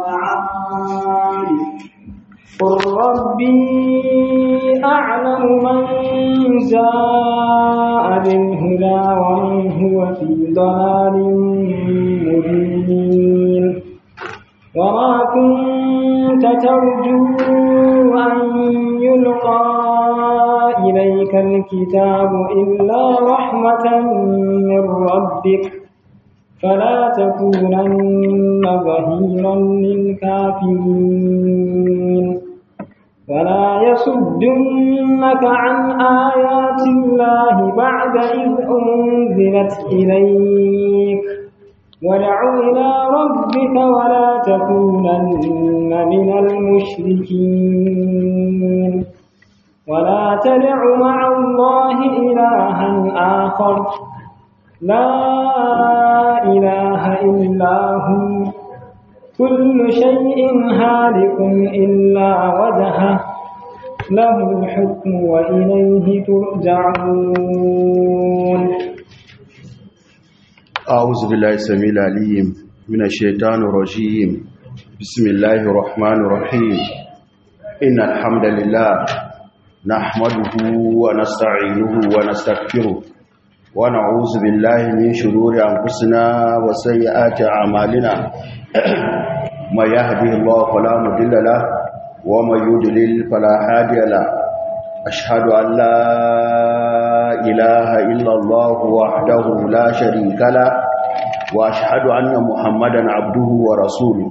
قل ربي أعلم من جاء بالهدى ومن هو في ضلال مبين وما كنت ترجو أن يلقى إليك الكتاب إلا رحمة من ربك فلا تكونن ظهيرا للكافرين ولا يصدنك عن آيات الله بعد إذ أنزلت إليك وادع إلى ربك ولا تكونن من المشركين ولا تدع مع الله إلها آخر لا إله إلا هو كل شيء هالك إلا وجهه له الحكم وإليه ترجعون أعوذ بالله السميع العليم من الشيطان الرجيم بسم الله الرحمن الرحيم إن الحمد لله نحمده ونستعينه ونستغفره ونعوذ بالله من شرور أنفسنا وسيئات أعمالنا ما يهده الله فلا مضل له ومن يضلل فلا هادي له أشهد أن لا إله إلا الله وحده لا شريك له وأشهد أن محمدا عبده ورسوله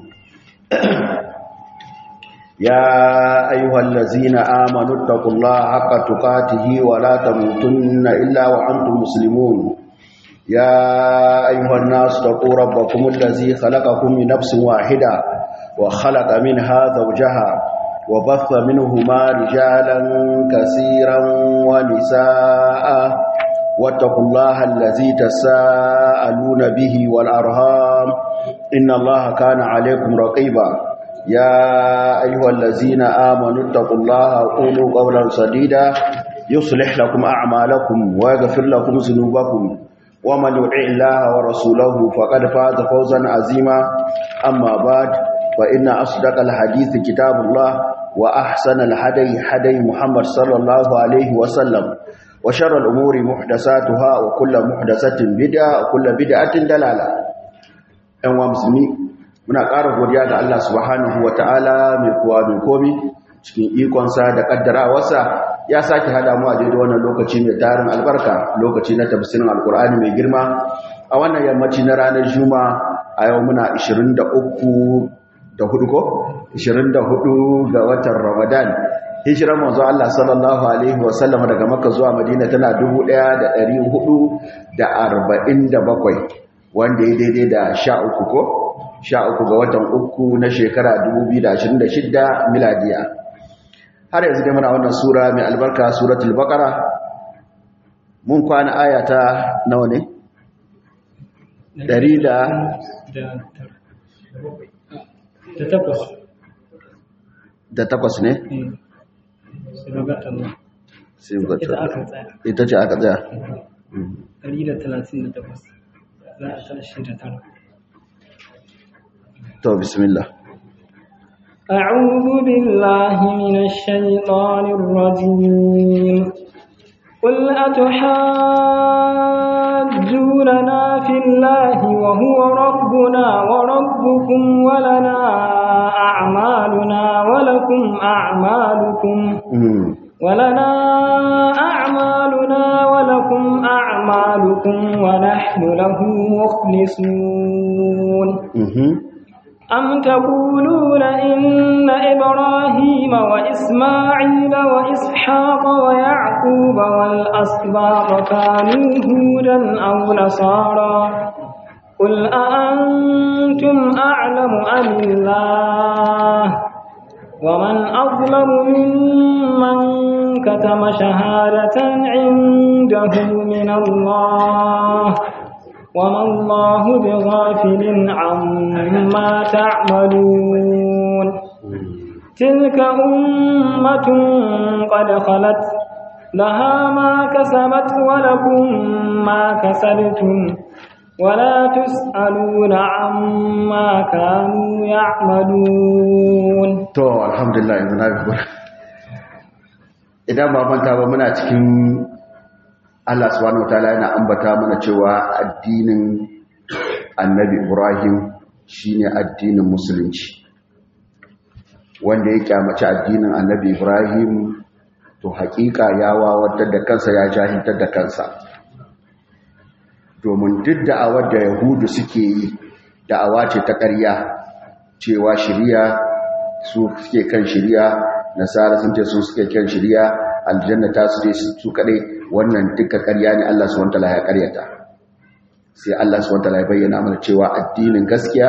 يا أيها الذين آمنوا اتقوا الله حق تقاته ولا تموتن إلا وأنتم مسلمون يا أيها الناس اتقوا ربكم الذي خلقكم من نفس واحدة وخلق منها زوجها وبث منهما رجالا كثيرا ونساء واتقوا الله الذي تساءلون به والأرهام إن الله كان عليكم رقيبا يا أيها الذين آمنوا اتقوا الله وقولوا قولا سديدا يصلح لكم أعمالكم ويغفر لكم ذنوبكم ومن يطع الله ورسوله فقد فاز فوزا عظيما أما بعد فإن أصدق الحديث كتاب الله وأحسن الهدي هدي محمد صلى الله عليه وسلم وشر الأمور محدثاتها وكل محدثة بدعة وكل بدعة دلالة أنواع مسلمين muna ƙara godiya ga Allah subhanahu ta'ala mai kowa mai komi cikin ikonsa da ƙaddarawarsa ya sake hada mu a daidai wannan lokaci mai tarin albarka lokaci na tafsirin alkur'ani mai girma a wannan yammaci na ranar juma a yau muna 23 da hudu ko 24 ga watan ramadan hijirar manzo Allah sallallahu alaihi wasallam daga makka zuwa madina tana 1447 wanda ya daidai da 13 ko sha uku ga watan uku na shekara 2026 miladiya har yanzu dai muna wannan sura mai albarka suratul baqara mun kwana ayata nawa ne Dari da da takwas da takwas ne sai ga ita aka tsaya ita ce aka tsaya Dari da talatin da takwas za a tashi da tara تو بسم الله أعوذ بالله من الشيطان الرجيم قل أتحاجوننا في الله وهو ربنا وربكم ولنا أعمالنا ولكم أعمالكم ولنا أعمالنا ولكم أعمالكم ونحن له مخلصون أم تقولون إن إبراهيم وإسماعيل وإسحاق ويعقوب والأسباط كانوا هودا أو نصارى قل أأنتم أعلم أم الله ومن أظلم ممن كتم شهادة عنده من الله وما الله بغافل عما تعملون تلك أمة قد خلت لها ما كسبت ولكم ما كسبتم ولا تسألون عما كانوا يعملون to alhamdulillah yanzu na bi idan ba manta ba muna cikin Allah subhanahu wataala yana ambata mana cewa addinin Annabi Ibrahim shine addinin musulunci wanda ya kyamaci addinin Annabi Ibrahim to hakika ya wawatar da kansa ya jahiltar da kansa domin duk da'awar da Yahudu suke yi da'awa ce ta ƙarya cewa shiriya su suke kan shiriya nasara sun ce su suke kan shiriya aljanna ta su je su kadai wannan duka ƙarya ne Allah subhanahu wataala ya ƙaryata sai Allah subhanahu wataala ya bayyana mana cewa addinin gaskiya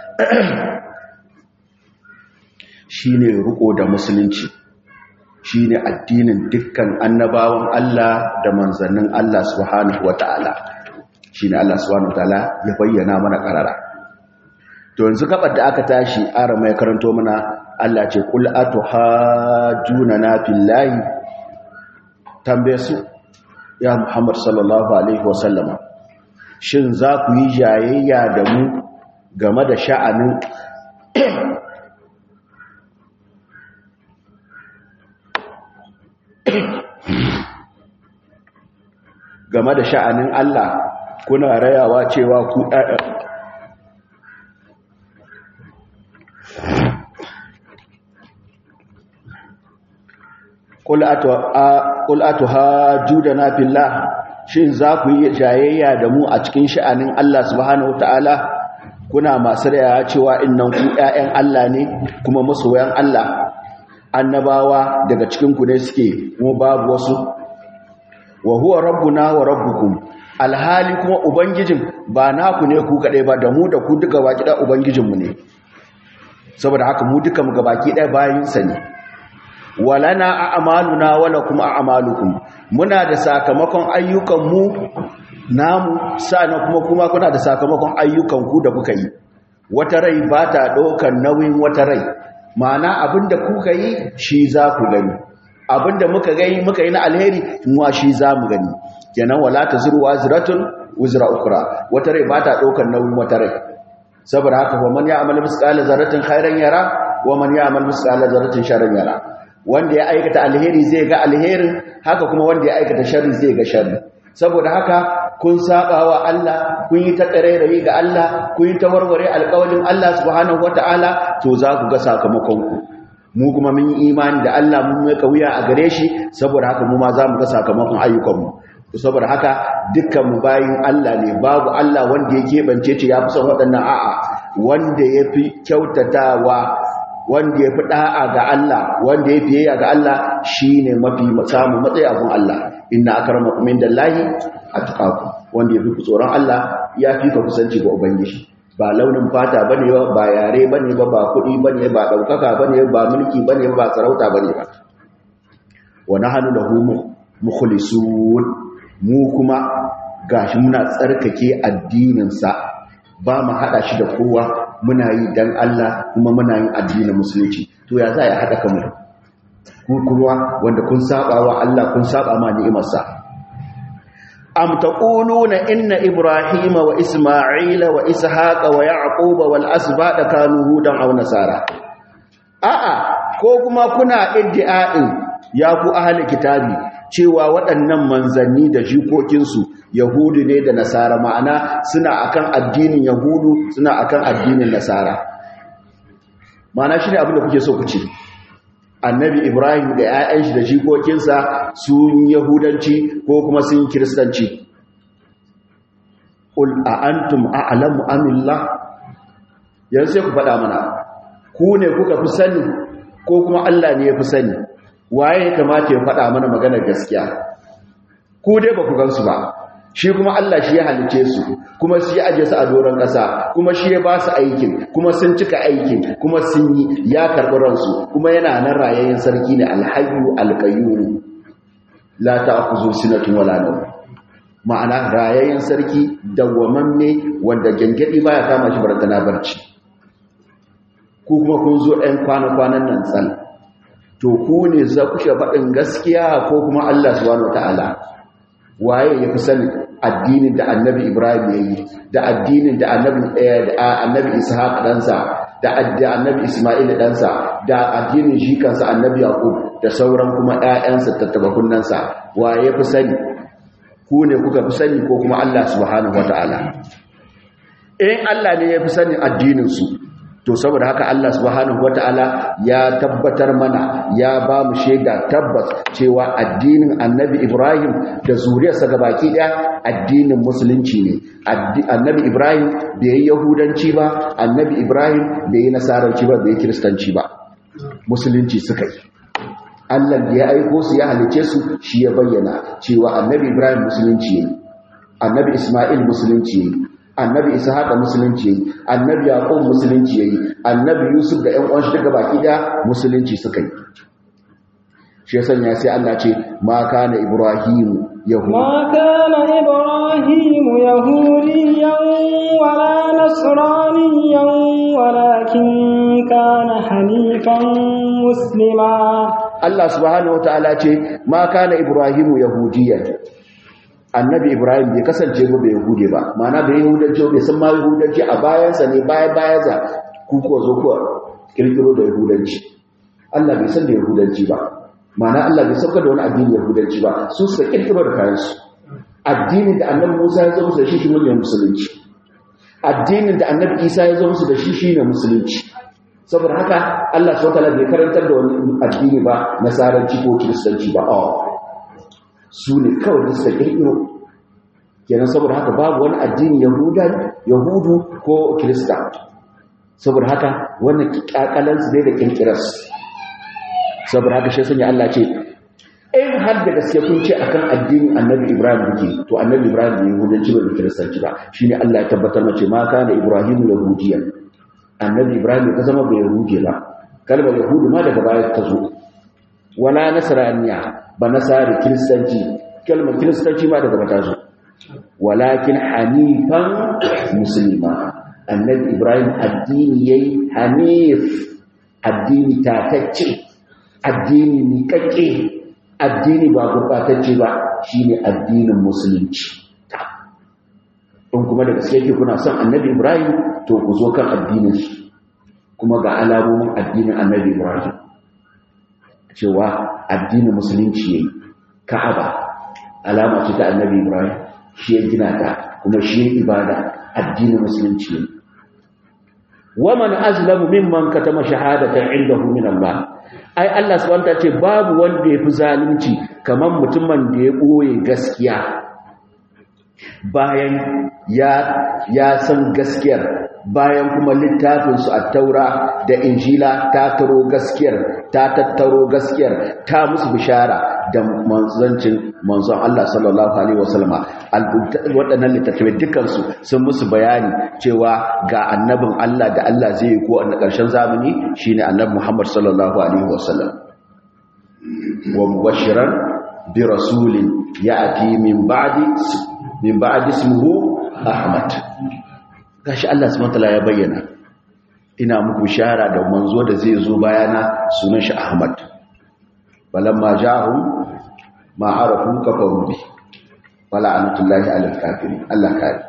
shine riko da musulunci shine addinin dukkan annabawan Allah da manzannin Allah subhanahu wataala shine Allah subhanahu wataala ya bayyana mana karara to yanzu gabar da aka tashi ara mai karanto mana Allah ce kul atuhajuna na fillahi tambaye su ya Muhammad sallallahu alaihi wasallama shin za ku yi jayayya da mu game da sha'anin game da sha'anin Allah kuna rayawa cewa ku Ƙul atuhajudana fillah shin za ku yi jayayya da mu a cikin sha'anin Allah subhanahu ta'ala kuna masu raya cewa innan ku ‘ya'yan Allah ne kuma masoyan Allah annabawa daga cikinku ne suke mu babu wasu wa huwa rabbuna wa rabbukum alhali kuma ubangijin ba naku ne ku kaɗai ba da mu da ku duka baki ɗaya ubangijinmu ne saboda haka mu duka mu gabaki ɗaya bayansa ne walana a'maluna wala kuma a'malukum muna da sakamakon ayyukanmu namu sana kuma kuma kuna da sakamakon ayyukanku da kuka yi wata rai ba ta ɗaukar nauyin wata rai ma'ana abinda kuka yi shi za ku gani abinda muka gani muka yi na alheri muwa shi za mu gani kenan wala ta zurwa ziratun wuzra ukra wata rai ba ta ɗaukar nauyin wata rai saboda haka wa man ya'mal misqala zarratin khairan yara wa man ya'mal misqala zarratin sharran yara wanda ya aikata alheri zai ga alherin haka kuma wanda ya aikata sharri zai ga sharri saboda haka kun saba wa Allah kun yi ta ƙarairayi ga Allah kun yi ta warware alƙawalin Allah subhanahu wata'ala to za ku ga sakamakon ku mu kuma mun yi imani da Allah mun mai wuya a gare shi saboda haka mu ma za mu ga sakamakon ayyukanmu saboda haka dukkan mu bayin Allah ne babu Allah wanda ya keɓance ce ya fi son waɗannan a'a wanda ya fi kyautatawa wanda ya fi ɗa'a ga Allah wanda ya fiye ga Allah shi ne mafi samun matsayi abin Allah inna aka rama kumin da lahi a tukaku wanda ya fi ku tsoron Allah ya fi ka kusanci ga Ubangiji ba launin fata ba ne ba yare ba ne ba ba kuɗi ba ne ba ɗaukaka ba ne ba mulki ba ne ba sarauta ba ne ba wani hannu da hu mukhlisun mu kuma gashi muna tsarkake addininsa ba mu haɗa shi da kowa muna yi dan Allah kuma muna yin addinin musulunci to ya za ya haɗa kanmu ku kuma wanda kun saba wa Allah kun saba ma ni'imarsa am taquluna inna ibrahima wa isma'ila wa ishaqa wa yaquba wal asbada kanu hudan aw nasara a'a ko kuma kuna iddia'in ya ku ahli kitabi cewa waɗannan manzanni da jikokinsu yahudu ne da nasara ma'ana suna akan addinin yahudu suna akan addinin nasara ma'ana shi ne abinda kuke so ku ce annabi ibrahim da 'ya'yan shi da jikokinsa sun yahudanci ko kuma sun kiristanci ƙul a antum a'lamu amillah yanzu sai ku faɗa mana ku ne kuka fi sani ko kuma allah ne ya fi sani waye ya kamata ya faɗa mana maganar gaskiya ku dai ba ku gansu ba shi kuma Allah shi ya halice su kuma shi ya aje su a doron ƙasa kuma shi ya ba su aikin kuma sun cika aikin kuma sun yi ya karɓi ransu kuma yana nan rayayyen sarki ne alhayyu alqayyum la ta'khudhu sinatun wala nawm ma'ana rayayyen sarki dawwamamme wanda gangadi baya kama shi barantana barci ku kuma kun zo ɗan kwana-kwanan nan tsal to ku ne za ku faɗin gaskiya ko kuma Allah subhanahu wataala waye ya fi sani addinin da annabi ibrahim ya yi da addinin da annabi ishaq ɗansa da annabi ismail ɗansa da addinin shi kansa annabi yaqub da sauran kuma ƴaƴansa tattabakunansa wa ya fi sani ku ne kuka fi sani ko kuma allah subhanahu wataala in allah ne ya fi sanin addininsu to saboda haka Allah subhanahu wata'ala ya tabbatar mana ya ba mu shaida tabbas cewa addinin annabi Ibrahim da zuriyarsa gabaki daya addinin musulunci ne annabi Ibrahim bai yi yahudanci ba annabi Ibrahim bai yi nasaranci ba bai yi kiristanci ba musulunci suka yi Allah da ya aiko su ya halice su shi ya bayyana cewa annabi Ibrahim musulunci yayi annabi Isma'il musulunci yayi annabi ishaqa musulunci yayi annabi yaqub musulunci yayi annabi yusuf da ƴan uwan shi daga baki da musulunci suka yi shi yasa ya sai Allah ce ma kana ibrahim yahudi ma kana ibrahim yahudiyan wala nasraniyan walakin kana hanifan muslima Allah subhanahu wataala ce ma kana ibrahim yahudiyan annabi ibrahim bai kasance ba bai yahude ba mana bai yahudanci bai san ma yahudanci a bayansa ne baya bayansa ku ko zo ku kirkiro da yahudanci Allah bai san da yahudanci ba mana Allah bai sauka da wani addini yahudanci ba su suka kirkiro da kayansu addinin da annabi Musa ya zo musu da shi shi ne musulunci addinin da annabi Isa ya zo musu da shi shi ne musulunci saboda haka Allah subhanahu wataala bai karantar da wani addini ba nasaranci ko kiristanci ba oh su ne kawai da suka kirkiro kenan saboda haka babu wani addini yahudu ko kirista saboda haka wannan kakalansu dai da kirkirarsu saboda haka shi sanya Allah ce in har da gaske kun ce akan addinin annabi ibrahim duke to annabi ibrahim bai yahudanci ba da kiristanci ba shine Allah ya tabbatar mace ma kana ibrahim yahudiyan annabi ibrahim ya zama bai yahudi ba kalmar yahudu ma daga baya ta zo wala nasraniya ba nasari kiristanci kalmar kiristanci ma daga bata zo walakin hanifan musulma annabi ibrahim addini yayi hanif addini tatacce addini miƙaƙe addini ba gurɓatacce ba shine addinin musulunci in kuma da gaske yake kuna son annabi ibrahim to ku zo kan addinin shi kuma ga alamomin addinin annabi ibrahim cewa addinin musulunci yayi ka'aba alama ce ta annabi ibrahim shi ya gina ta kuma shi ya ibada addinin musulunci yayi waman azlamu mimman katama shahadatan indahu min Allah ai Allah subhanahu wa ce babu wanda yafi zalunci kaman mutumin da ya boye gaskiya bayan ya ya san gaskiyar bayan kuma littafinsu a taura da injila ta taro gaskiyar ta tattaro gaskiyar ta musu bishara da manzancin manzon Allah sallallahu alaihi wasallama waɗannan littattafai dukansu sun musu bayani cewa ga annabin Allah da Allah zai yi ko a ƙarshen zamani shine annabi Muhammad sallallahu alaihi wasallam wa mubashiran bi rasulin ya'ti min ba'di min ba'di ismuhu Ahmad gashi Allah subhanahu wataala ya bayyana ina muku shara da manzo da zai zo bayana sunan shi Ahmad balamma ja'ahum ma arafu kafaru bi wala anatullahi alal kafirin Allah kare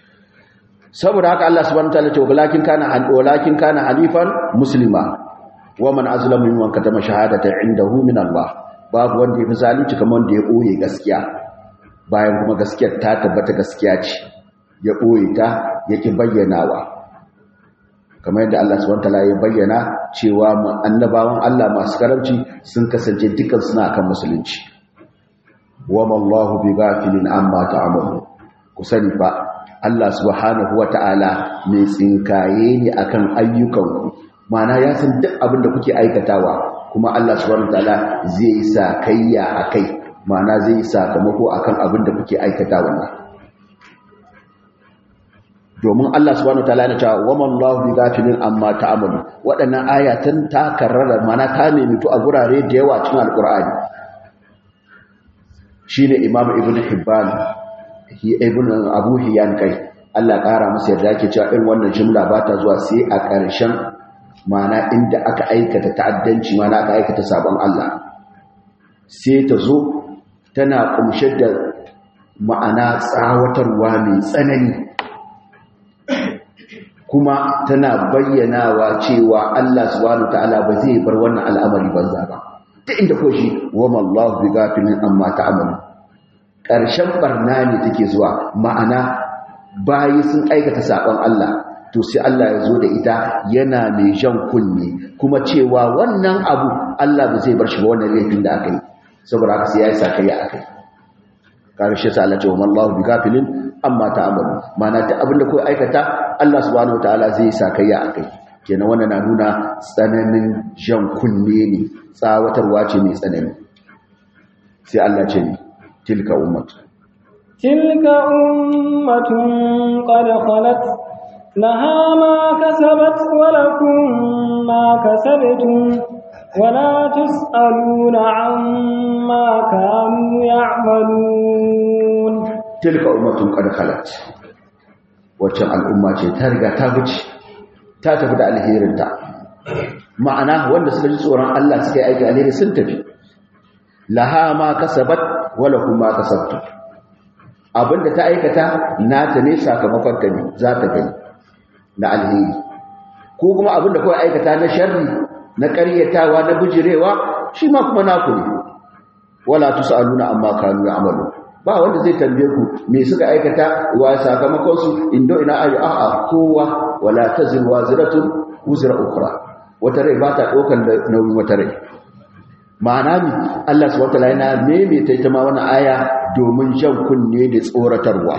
saboda haka Allah subhanahu wataala ce walakin kana walakin kana halifan muslima wa man azlamu mimman katama shahadatan indahu min Allah babu wanda yafi zalunci kamar wanda ya boye gaskiya bayan kuma gaskiyar ta tabbata gaskiya ce ya ɓoye ta yake bayyanawa kamar yadda Allah subhanahu wataala ya bayyana cewa annabawan Allah masu karamci sun kasance dukkan suna kan musulunci wa mallahu bi ghafilin amma ta'malu ku sani fa Allah subhanahu wataala mai tsinkaye ne akan ayyukanku ma'ana ya san duk abin da kuke aikatawa kuma Allah subhanahu wataala zai yi sakayya akai ma'ana zai yi sakamako akan abin da kuke aikatawa ne domin Allah subhanahu wataala yana cewa wa man lahu bi ghafilin amma ta'malu waɗannan ayatan ta karrara mana ta nemitu a gurare da yawa cikin alqur'ani shine imam ibn hibban hi ibn abu hiyan kai Allah ƙara masa yarda yake cewa irin wannan jumla ba ta zuwa sai a ƙarshen mana inda aka aikata ta'addanci mana aka aikata sabon Allah sai ta zo tana kumshe da ma'ana tsawatarwa mai tsanani kuma tana bayyanawa cewa Allah subhanahu ta'ala ba zai bar wannan al'amari banza ba ta inda ko shi wa mallahu bi gafilin amma ta'amalu ƙarshen barna ne take zuwa ma'ana bayi sun aikata saɓon Allah to sai Allah ya zo da ita yana mai jan kunne kuma cewa wannan abu Allah ba zai bar shi ba wannan laifin da aka yi saboda haka sai ya yi sakayya a kai ƙarshe sa Allah ce wa mallahu bi gafilin amma ta'amalu ma'ana ta abin da kawai aikata Allah subhanahu wataala zai yi sakayya a kai kenan wannan na nuna tsananin jan kunne ne tsawatarwa ce mai tsanani sai Allah ce ne tilka ummatu tilka ummatun qad khalat laha ma kasabat wa lakum ma kasabtum ولا تسألون عما كانوا يعملون تلك أمة قد خلت wacce al'umma ce ta riga ta wuce ta tafi da alherinta ma'ana wanda suka ji tsoron Allah suka yi aiki alheri sun tafi laha ma kasabat wala kuma kasabtu abinda ta aikata nata ne sakamakon ta ne za ta gani na alheri ko kuma abinda kawai aikata na sharri na ƙaryatawa na bijirewa shi ma kuma naku ne wala tusaluna amma kanu ya'malu ba wanda zai tambaye ku me suka aikata wa sakamakon su indo ina ayu a'a kowa wala tazir waziratun wuzra ukhra wata rai ba ta dokan da nauyin wata rai ma'ana mi Allah subhanahu wataala yana maimaita ita ma wannan aya domin jan kunne da tsoratarwa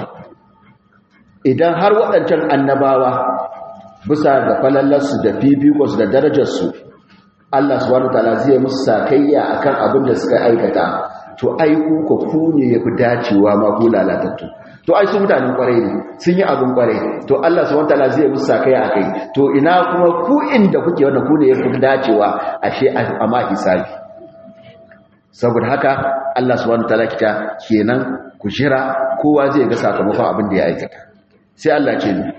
idan har waɗancan annabawa bisa ga falallarsu da fifikonsu da darajarsu Allah subhanahu wataala zai musu sakayya akan abin da suka aikata to ai ku ko ku ne yafi dacewa ma ku lalatattu to ai su mutanen kwarai ne sun yi abin kwarai to Allah subhanahu wataala zai musu sakayya akai to ina kuma ku inda kuke wannan ku ne yafi dacewa ashe a ma hisabi saboda haka Allah subhanahu wataala kita kenan ku jira kowa zai ga sakamakon abin da ya aikata sai Allah ce ni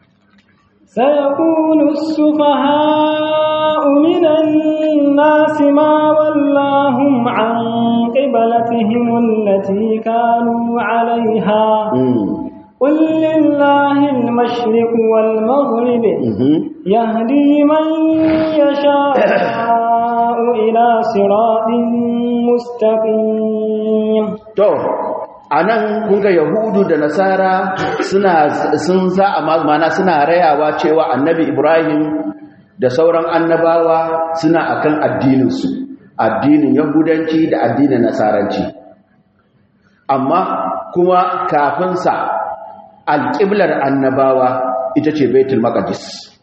سيقول السفهاء من الناس ما ولاهم عن قبلتهم التي كانوا عليها قل لله المشرق والمغرب يهدي من يشاء إلى صراط مستقيم a nan kunga yahudu da nasara suna sun za a mana suna rayawa cewa annabi ibrahim da sauran annabawa suna akan addininsu addinin yahudanci da addinin nasaranci amma kuma kafinsa alƙiblar annabawa ita ce baitul maqdis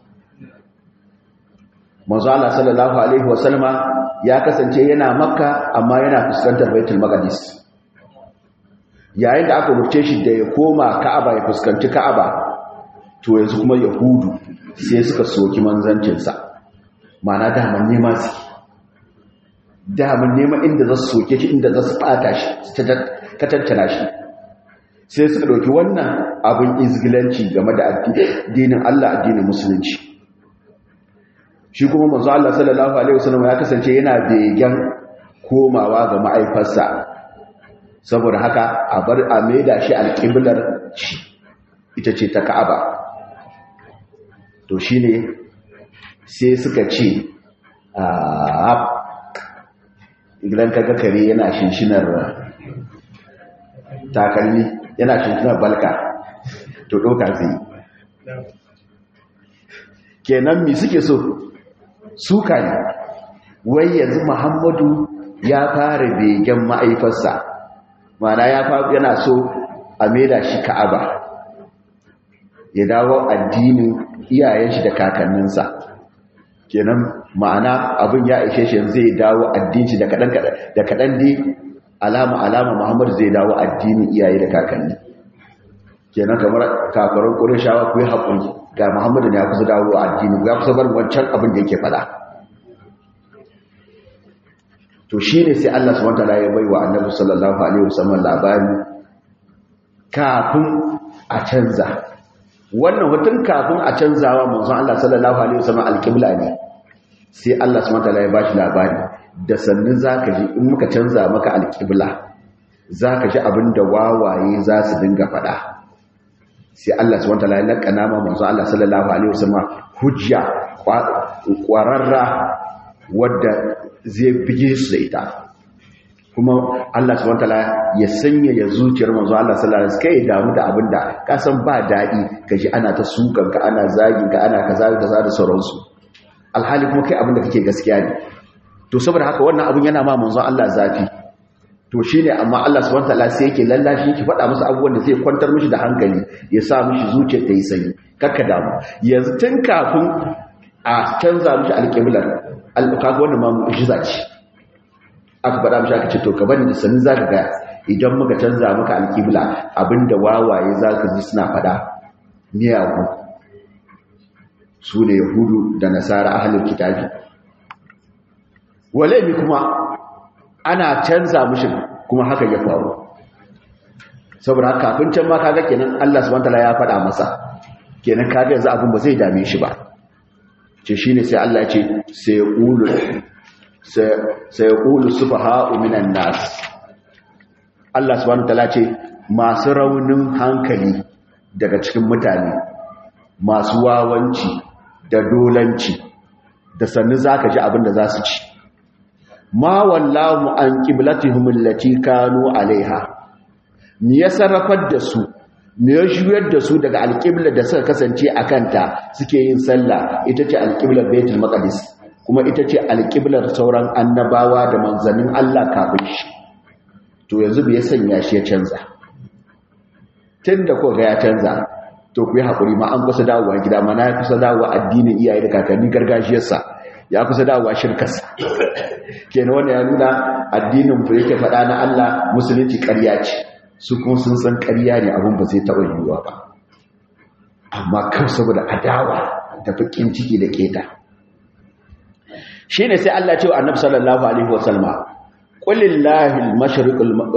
manzo Allah sallallahu alaihi wasallama ya kasance yana makka amma yana fuskantar baitul maqdis yayin da aka rubuce shi da ya koma ka'aba ya fuskanci ka'aba to yanzu kuma yahudu sai suka soki manzancinsa mana daman nema su daman nema inda za su soke shi inda za su fata shi ka tattana shi sai suka ɗauki wannan abin izgilanci game da addinin Allah addinin musulunci shi kuma manzo Allah sallallahu alaihi wasallam ya kasance yana begen komawa ga ma'aifarsa saboda haka a bar a maida shi alƙiblar shi ita ce ta ka'aba to shi ne sai suka ce a idan kaga kare yana shinshinar takalmi yana shinshinar balka to ɗauka zai kenan mi suke so suka ne wai yanzu muhammadu ya fara begen ma'aifarsa mana ya fa yana so a maida shi ka'aba ya dawo addinin iyayen shi da kakanninsa kenan ma'ana abin ya ishe shi zai dawo addinin shi da kadan kadan da kadan dai alama alama Muhammad zai dawo addinin iyaye da kakanni kenan kamar kafaran Qurayshawa ku yi hakuri ga Muhammad ne ya kusa dawo addini ya kusa bar wancan abin da yake fada to shi ne sai Allah subhanahu wataala ya bai wa annabi sallallahu alaihi wasallam labari kafin a canza wannan hutun kafin a canzawa manzon Allah sallallahu alaihi wasallam alqibla ne sai Allah subhanahu wataala ya bashi labari da sannin zaka ji in muka canza maka alqibla zaka ji abin da wawaye za su dinga faɗa sai Allah subhanahu wataala ya lakana ma manzo Allah sallallahu alaihi wasallam hujja kwararra wadda zai bige su da ita kuma Allah subhanahu wataala ya sanya ya zuciyar manzo Allah sallallahu alaihi wasallam kai damu da abinda ka san ba dadi kaji ana ta sukan ka ana zagin ka ana kaza kaza da sauransu alhali kuma kai abinda kake gaskiya ne to saboda haka wannan abun yana ma manzo Allah zafi to shine amma Allah subhanahu wataala sai yake lallashi yake faɗa musu abubuwan da zai kwantar mishi da hankali ya sa mishi zuciyar ta yi sanyi kakka damu yanzu tun kafin a canza mishi alƙiblar alƙaƙa wannan ma mu'jiza ce aka faɗa mishi aka ce to ka bani da sanin za ka gaya idan muka canza maka alƙibla abinda wawaye za ka ji suna faɗa miyagu su ne yahudu da nasara ahalin kitabi wale kuma ana canza mishi kuma haka ya faru saboda haka kafin can ma kaga kenan Allah subhanahu wataala ya faɗa masa kenan kaga yanzu abin ba zai dame shi ba ce shine sai Allah ya ce sai yaqulu sai yaqulu sufaha'u minan nas Allah subhanahu wataala ce masu raunin hankali daga cikin mutane masu wawanci da dolanci da sannu zaka ji abin da za su ci ma wallahu an qiblatihim allati kanu alaiha me ya sarrafar da su me ya juyar da su daga alqibla da suka kasance a kanta suke yin sallah ita ce alqiblar baitul maqdis kuma ita ce alqiblar sauran annabawa da manzannin Allah kafin shi to yanzu bai sanya shi ya canza tunda ko ga ya canza to ku yi hakuri ma an kusa dawowa gida ma na kusa dawowa addinin iyaye da kakanni gargajiyarsa ya kusa dawowa shirkarsa kenan wanda ya nuna addinin ku yake faɗa na Allah musulunci ƙarya ce su kuma sun san ƙarya ne abin ba zai taɓa yiwuwa ba amma kan saboda adawa da bakin ciki da keta shine sai Allah ce wa Annabi sallallahu alaihi wasallama qul lillahi al-mashriq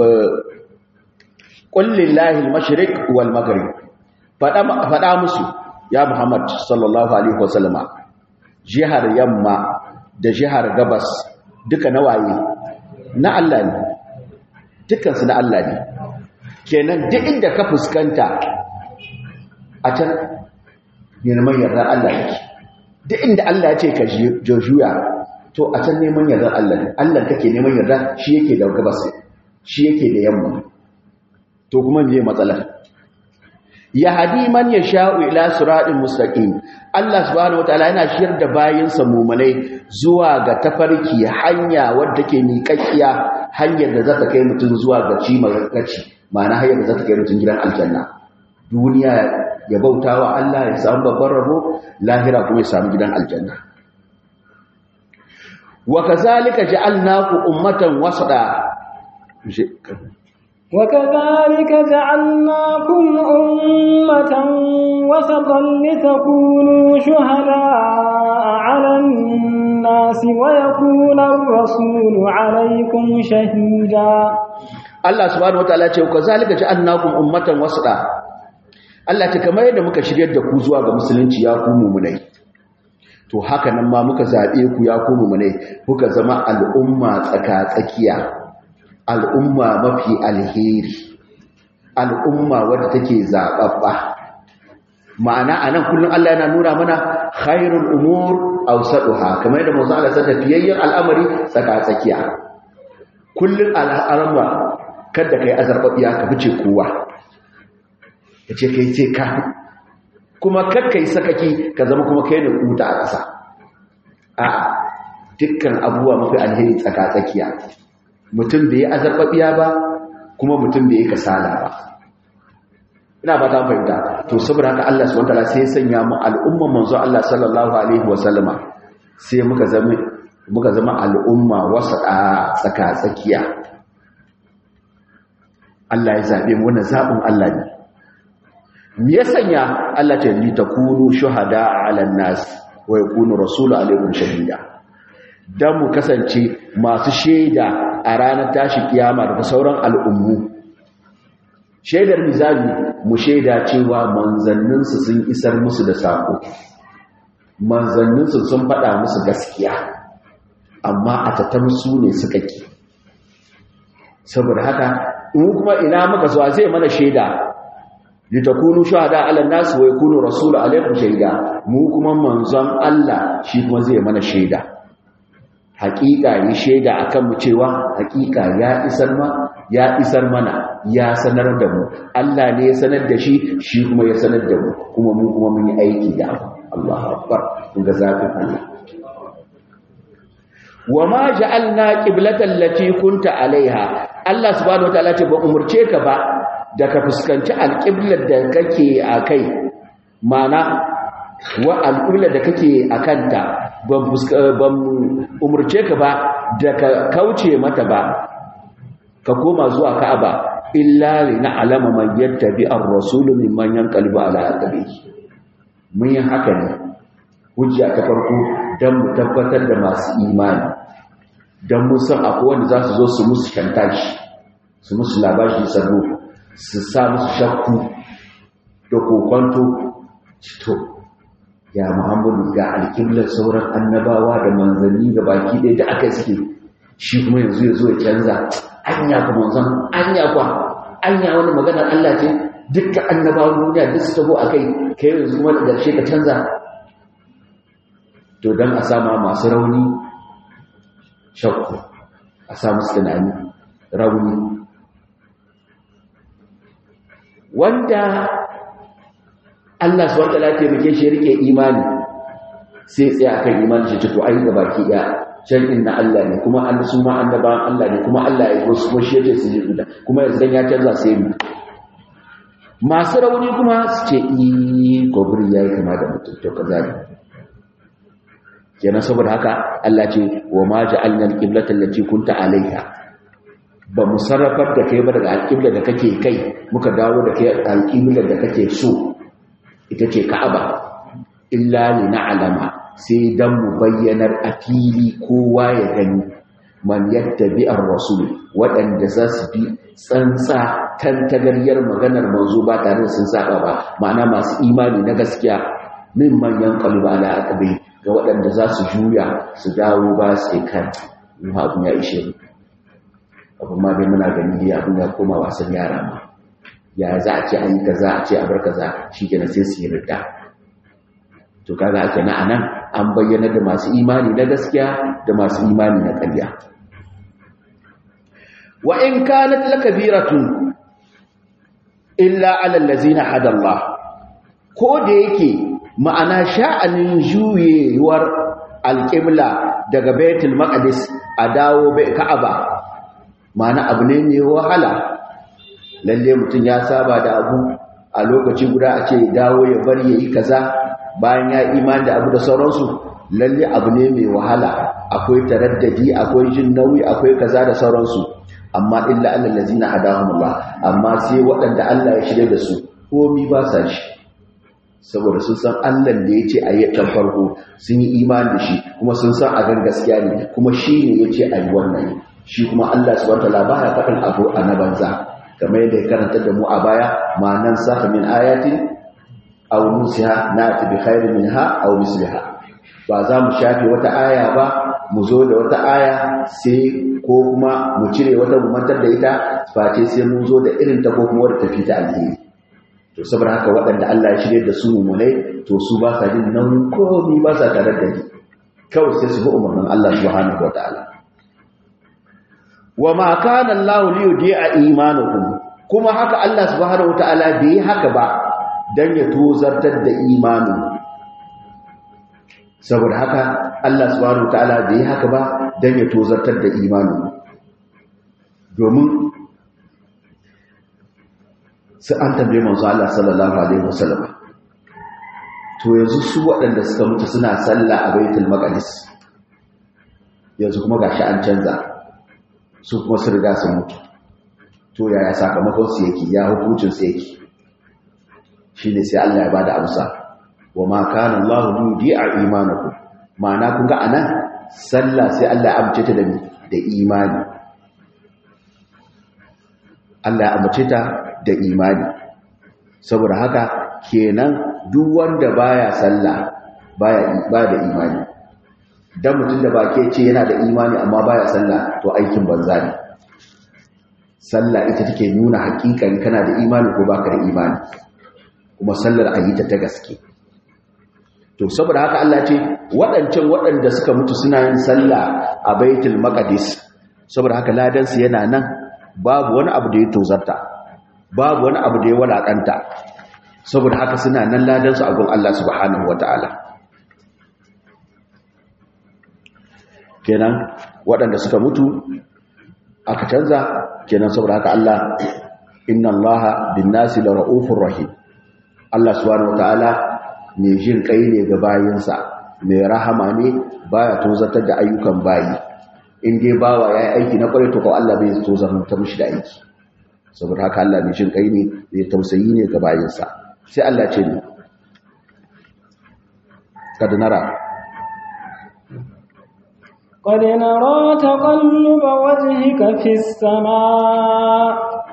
qul lillahi al-mashriq wal maghrib faɗa faɗa musu ya Muhammad sallallahu alaihi wasallama jihar yamma da jihar gabas duka na waye na Allah ne dukansu na Allah ne kenan duk inda ka fuskanta a can neman yardar Allah ne duk inda Allah ya ce ka juya to a can neman yardar Allah ne Allah kake neman yarda shi yake da gabas shi yake da yamma to kuma me matsalar ya hadi man ya sha'u ila siratin mustaqim Allah subhanahu wataala yana shiyar da bayinsa mumunai zuwa ga tafarki hanya wadda ke miƙaƙiya hanyar da za ta kai mutum zuwa ga cimar gaci ma'ana hanyar da za ta kai mutum gidan aljanna duniya ya bauta wa Allah ya samu babban rabo lahira kuma ya samu gidan aljanna wa kazalika ja'alnakum ummatan wasada وكذلك جعلناكم أمة وسطا لتكونوا شهداء على الناس ويكون الرسول عليكم شهيدا Allah subhanahu wataala ce kazalika ja'alnakum ummatan wasata Allah ce kamar yadda muka shiryar da ku zuwa ga musulunci ya ku mu'minai to haka nan ma muka zabe ku ya ku mu'minai kuka zama al'umma tsaka-tsakiya al'umma mafi alheri al'umma wadda take zaɓaɓɓa ma'ana a nan kullum Allah yana nuna mana khairul umur awsaduha kamar yadda manzo Allah ta tafiyayyen al'amari tsaka-tsakiya kullum al'amma kada kai azarbabiya ka fice kowa yace kai ce ka kuma kakkai sakaki ka zama kuma kai ne kuta a ƙasa a dukkan abubuwa mafi alheri tsaka-tsakiya mutum bai yi azarbabiya ba kuma mutum bai yi kasala ba ina ba ta fahimta to saboda haka Allah subhanahu wataala sai ya sanya mu al'umman manzo Allah sallallahu alaihi wasallama sai muka zama muka zama al'umma wasata tsaka tsakiya Allah ya zabe mu wannan zabin Allah ne me ya sanya Allah ta li takunu shuhada 'ala nas wa yakunu rasulu alaikum shahida dan mu kasance masu shaida a ranar tashi kiyama daga sauran al'ummu shaidar mizali mu shaida cewa manzanninsu sun isar musu da sako manzanninsu sun faɗa musu gaskiya amma a tattar su ne suka ki saboda haka mu kuma ina muka so zai mana shaida litakunu shuhada ala nas wa yakunu rasulu alaikum shaida mu kuma manzon Allah shi kuma zai mana shaida hakika yi shaida akan mu cewa hakika ya isar ma ya isar mana ya sanar da mu Allah ne ya sanar da shi shi kuma ya sanar da mu kuma mu kuma mun yi aiki da Allahu akbar kun ga zafin Allah wa ma ja'alna qiblatan lati kunta alaiha Allah subhanahu wataala ce ba umurce ka ba da ka fuskanci alqiblar da kake akai mana wa alqiblar da kake akanta ban ban umurce ka ba da ka kauce mata ba ka koma zuwa Ka'aba illa li na'lama man yattabi ar-rasul mimman yanqalibu ala aqibihi mun yi haka ne hujja ta farko dan mu tabbatar da masu imani dan mun san akwai wanda za su zo su musu shantashi su musu labashi sabo su sa musu shakku da kokonto to ya muhammadu ga alƙiblar sauran annabawa da manzanni da baki ɗaya da aka suke shi kuma yanzu ya zo ya canza anya kuma zan anya kwa anya wani maganar Allah ce dukkan annabawan duniya duk su tabo akai kai yanzu kuma da ƙarshe ka canza to dan a sama masu rauni shakku a samu tunani rauni wanda Allah su wata lafiya muke shi rike imani sai tsaye akan imani shi to ai ga baki ya shar'in na Allah ne kuma an su ma annabawan Allah ne kuma Allah ya su kuma shi yake su ji guda kuma yanzu dan ya canza sai mu masu rauni kuma su ce i gobri yayi kama da mutum to kaza ne kenan saboda haka Allah ce wa ma ja'alna al-qiblata allati kunta alaiha ba mu sarrafar da kai ba daga al-qibla da kake kai muka dawo da kai al-qibla da kake so ita ce Ka'aba illa li na'lama sai dan mu bayyanar a fili kowa ya gani man yattabi ar-rasul waɗanda za su bi tsantsa tantagaryar maganar manzo ba tare da sun saba ba ma'ana masu imani na gaskiya min manyan qalba ala aqbi ga waɗanda za su juya su dawo ba su kan yi abin ya ishe abin ma dai muna gani dai abin ya koma wasan yara ma ya za a ce an yi kaza a ce a bar kaza shi kenan sai su yi rida to kaga ake na anan an bayyana da masu imani na gaskiya da masu imani na ƙarya wa in kanat lakabiratun illa ala allazina hada Allah ko da yake ma'ana sha'anin juyewar alƙibla daga baitul maqdis a dawo bai ka'aba ma'ana abu ne mai wahala lalle mutum ya saba da abu a lokaci guda a ce dawo ya bari yayi kaza bayan ya imani da abu da sauransu lalle abu ne mai wahala akwai taraddadi akwai jin nauyi akwai kaza da sauransu amma illa allal ladina hadahumullah amma sai waɗanda Allah ya shirye da su komi ba sa shi saboda sun san Allah da ya ce a yi can farko sun yi imani da shi kuma sun san a gan gaskiya ne kuma shi ne ya ce a yi wannan shi kuma Allah su wata labara faɗin abu a na banza kamar yadda ya karanta da mu a baya ma nan saka min ayatin aw nusiha na ta bi khairin minha aw misliha ba za mu shafe wata aya ba mu zo da wata aya sai ko kuma mu cire wata mu mantar da ita face sai mun zo da irin ta ko kuma wadda tafi ta alheri to saboda haka waɗanda Allah ya shirye da su mummunai to su ba sa jin nan komi ba sa tare da ni kawai sai su bi umarnin Allah subhanahu wa ta'ala wa ma kana Allah li yudi'a imanukum kuma haka Allah subhanahu wa ta'ala bai haka ba dan ya tozartar da imanin saboda haka Allah subhanahu wa ta'ala bai haka ba dan ya tozartar da imanin domin sai an tambaye manzo Allah sallallahu alaihi wasallam to yanzu su waɗanda suka mutu suna sallah a baitul maqdis yanzu kuma gashi an canza su kuma su riga su mutu to yaya sakamakon su yake ya hukuncin su yake shine sai Allah ya bada amsa wa ma kana Allahu yudi'a imanakum ma'ana kun ga anan sallah sai Allah ya amince ta da da imani Allah ya amince ta da imani saboda haka kenan duk wanda baya sallah baya ba da imani dan mutum da bake ce yana da imani amma baya sallah to aikin banza ne sallah ita take nuna hakikan kana da imani ko baka da imani kuma sallar a yi ta ta gaske to saboda haka Allah ce waɗancan waɗanda suka mutu suna yin sallah a baitul maqdis saboda haka ladansu yana nan babu wani abu da ya tozarta babu wani abu da ya walakanta saboda haka suna nan ladansu a gun Allah subhanahu wataala kenan waɗanda suka mutu aka canza kenan saboda haka Allah inna Allaha bin-nasi la ra'ufur rahim Allah subhanahu wataala mai jin kai ne ga bayinsa mai rahama ne baya tozartar da ayyukan bayi in dai bawa yayi aiki na kwarai to ko Allah bai tozartar mishi da aiki saboda haka Allah mai jin kai ne mai tausayi ne ga bayinsa sai Allah ce ni kad nara قد نرى تقلب وجهك في السماء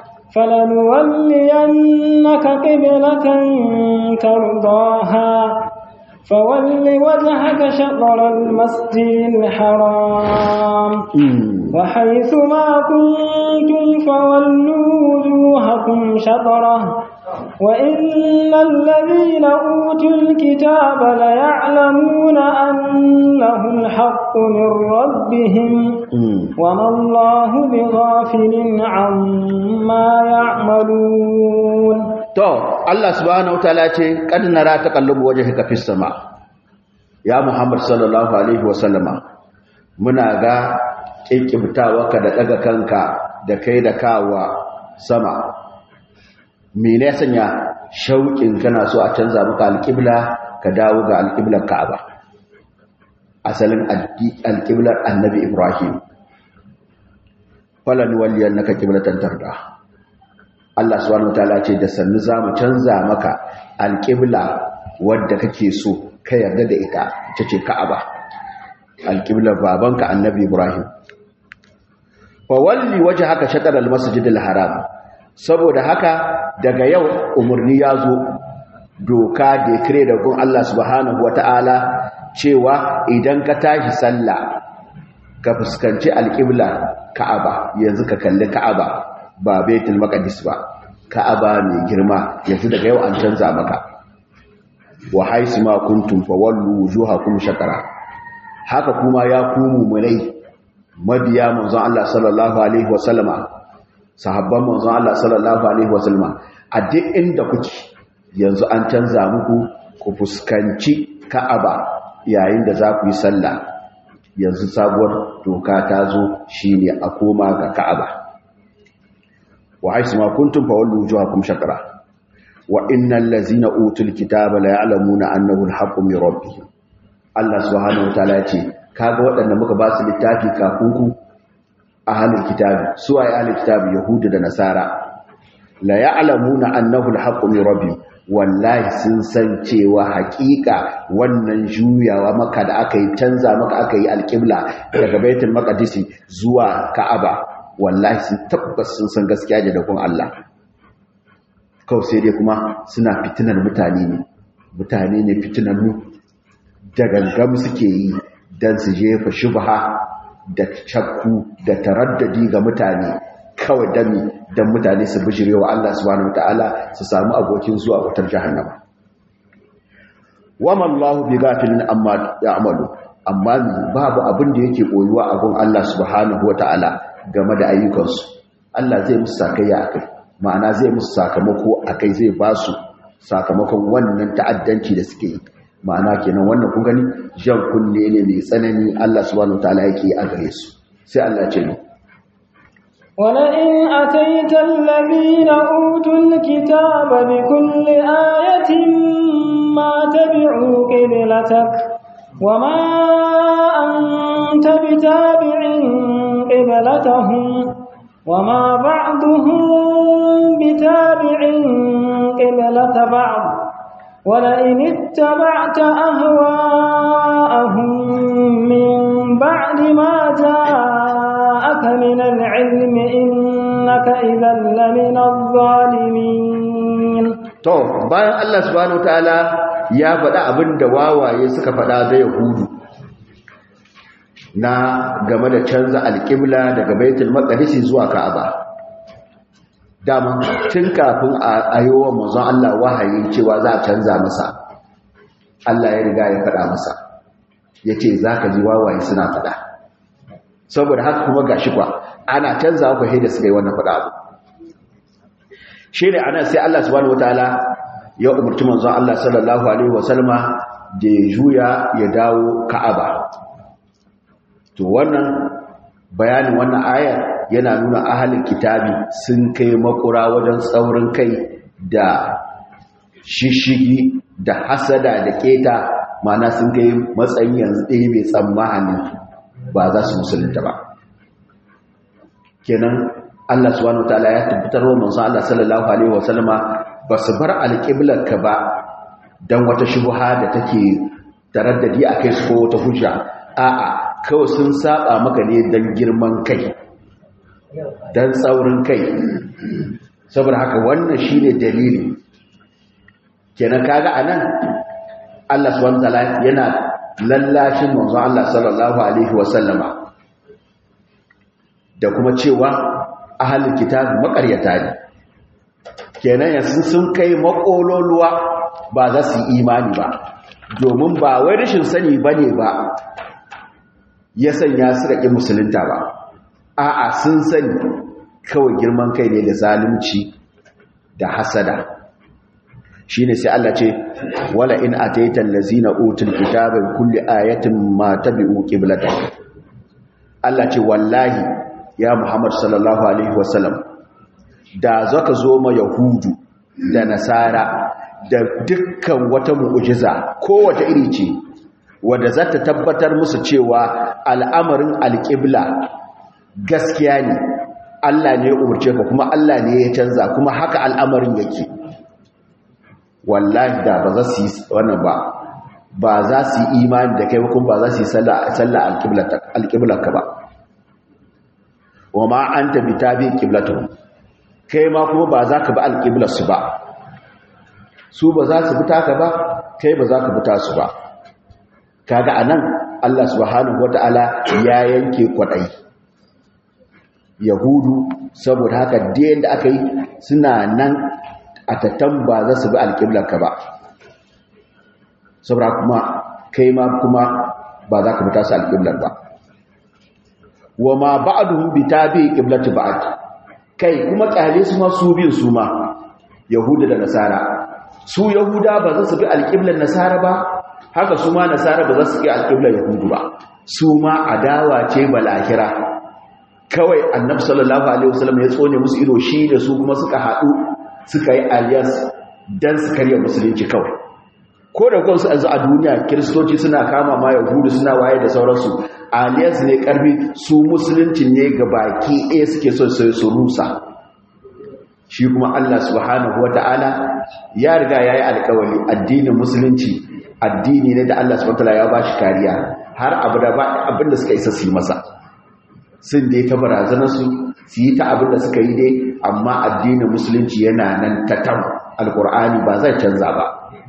فلنولينك قبلة ترضاها فول وجهك شطر المسجد الحرام وحيث ما كنتم فولوا وجوهكم شطره وإن الذين أوتوا الكتاب ليعلمون أنه الحق من ربهم وما الله بغافل عما يعملون to Allah subhanahu wataala ce kad nara taqallubu wajhika fis sama ya Muhammad sallallahu alaihi wasallama muna ga kinkibtawarka da daga kanka da kai da kawa sama mene sanya shauƙin kana so a canza maka alƙibla ka dawo ga alƙiblar Ka'aba asalin alƙiblar Annabi Ibrahim falan walliyannaka qiblatan tarda Allah subhanahu wataala ce da sannu zamu canza maka alƙibla wadda kake so ka yarda da ita ita ce Ka'aba alƙiblar babanka Annabi Ibrahim fa walli wajhaka shatr al-masjid al-haram saboda haka daga yau umarni ya zo doka da kire da gun Allah subhanahu wata'ala cewa idan ka tashi sallah ka fuskanci alƙibla ka'aba yanzu ka kalli ka'aba ba baitul maqdis ba ka'aba mai girma yanzu daga yau an canza maka wa haisu ma kuntum fawallu wujuhakum shakara haka kuma ya kumu mulai mabiya manzon Allah sallallahu alaihi wasallama sahabban manzon Allah sallallahu alaihi wasallam a duk inda kuke yanzu an canza muku ku fuskanci Ka'aba yayin da za ku yi sallah yanzu sabuwar doka ta zo shine a koma ga Ka'aba wa aisu ma kuntum fa wallu wujuhakum shakra wa innal ladzina utul kitaba la ya'lamuna annahu al-haqqu min rabbihim Allah subhanahu wa ta'ala ce kaga waɗanda muka ba su littafi kafin ku ahalul kitabi su ay ahalul kitabi yahudu da nasara la ya'lamuna annahu al-haqqu min rabbihim wallahi sun san cewa haƙiƙa wannan juyawa maka da aka yi canza maka aka yi alƙibla daga baitul maqdis zuwa ka'aba wallahi sun tabbas sun san gaskiya da dakon Allah kawai sai dai kuma suna fitinar mutane ne mutane ne fitinannu da gangam suke yi dan su jefa shubha da shakku da taraddadi ga mutane kawai dami don mutane su bijire wa Allah subhanahu wataala su samu abokin zuwa wutar jahannama wama Allah bi gafilin amma ya'malu amma babu abin da yake koyuwa a gun Allah subhanahu wataala game da ayyukansu Allah zai musu sakayya akai ma'ana zai musu sakamako akai zai ba su sakamakon wannan ta'addanci da suke yi ma'ana kenan wannan kun gani jan kunne ne mai tsanani Allah subhanahu wataala yake a gare su sai Allah ce ni ولئن أتيت الذين أوتوا الكتاب بكل آية ما تبعوا قبلتك وما أنت بتابع قبلتهم وما بعضهم بتابع قبلة بعض ولئن اتبعت أهواءهم من بعد ما جاءك من العلم إنك إذا لمن الظالمين to bayan Allah subhanahu wataala ya faɗa abin da wawaye suka faɗa da yahudu na game da canza alƙibla daga baitul maqdis zuwa ka'aba dama tun kafin a ayowa manzon Allah wahayi cewa za a canza masa Allah ya riga ya faɗa masa ya ce za ka ji wawaye suna faɗa saboda haka kuma gashi kwa ana canza ku da suka yi wannan faɗa abu shi ne ana sai Allah subhanahu wataala ya umarci manzon Allah sallallahu alaihi wasallama da ya juya ya dawo Ka'aba to wannan bayanin wannan ayar yana nuna ahalin kitabi sun kai makura wajen tsaurin kai da shishigi da hasada da keta mana sun kai matsayin yanzu ɗaya mai tsammanin ba za su musulunta ba kenan Allah subhanahu wataala ya tabbatar wa manzo Allah sallallahu alaihi wasallama ba su bar alƙiblar ka ba dan wata shubha da take taraddadi akai su ko wata hujja a'a kawai sun saba maka ne dan girman kai dan tsaurin kai saboda haka wannan shine dalili kenan kaga anan Allah subhanahu wataala yana lallashin manzo Allah sallallahu alaihi wasallama da kuma cewa ahalin kitabi makaryata ne kenan yanzu sun kai makololuwa ba za su yi imani ba domin ba wai rashin sani ba ne ba ya sanya su raƙi musulunta ba a'a sun sani kawai girman kai ne da zalunci da hasada shi ne sai Allah ce wala in ataitan lazina utul kitabin kulli ayatin ma tabi'u qiblatan Allah ce wallahi ya Muhammad sallallahu Alaihi wasallam da zaka zo ma Yahudu da Nasara da dukkan wata mu'ujiza kowace iri ce wadda za ta tabbatar musu cewa al'amarin alƙibla gaskiya ne Allah ne ya umarce ka kuma Allah ne ya canza kuma haka al'amarin yake wallahi da ba za su yi wannan ba ba za su yi imani da kai kuma ba za su yi sallah alƙiblarka ba wa ma an tabi tabi kiblatu kai ma kuma ba za ka bi alƙiblarsu ba su ba za su bi taka ba kai ba za ka bi tasu ba kaga anan Allah subhanahu wata'ala ya yanke kwadai yahudu saboda haka da da aka yi suna nan a tattan ba za su bi alƙiblarka ba saboda kuma kai ma kuma ba za ka bi tasu alƙiblar ba wa ma ba'duhum bi tabi qiblati ba'd kai kuma kyale su ma su bin su ma yahuda da nasara su yahuda ba za su bi alqiblan nasara ba haka su ma nasara ba za su bi alqiblan yahudu ba su ma adawa ce balahira kawai annabi sallallahu alaihi wasallam ya tsone musu ido shi da su kuma suka hadu suka yi alliance dan su karya musulunci kawai ko da kansu yanzu a duniya kiristoci suna kama ma yahudu suna waye da sauransu alliance ne karfi su musulunci ne ga baki ɗaya suke so sai su rusa shi kuma Allah subhanahu wata'ala ya riga yayi alƙawari addinin musulunci addini ne da Allah subhanahu wata'ala ya bashi kariya har abada ba abinda suka isa su yi masa sun dai ta barazanar su su yi ta abinda suka yi dai amma addinin musulunci yana nan ta tam alƙur'ani ba zai canza ba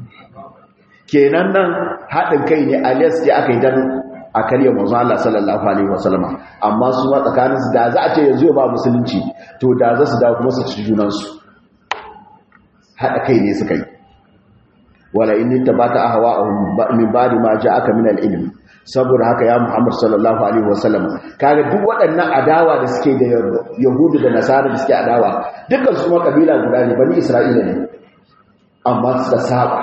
kenan nan haɗin kai ne alias da aka yi don a karya manzo Allah sallallahu alaihi wasallama amma su ma tsakanin su da za a ce yanzu ba musulunci to da za su dawo kuma su ci junan su haɗa kai ne suka yi wala in tabata ahwa'ahum min ba'di ma ja'aka min al-ilm saboda haka ya Muhammad sallallahu alaihi wasallama kaga duk waɗannan adawa da suke da yahudu da nasara da suke adawa dukkan su ma kabila guda ne bani isra'ila ne amma suka saba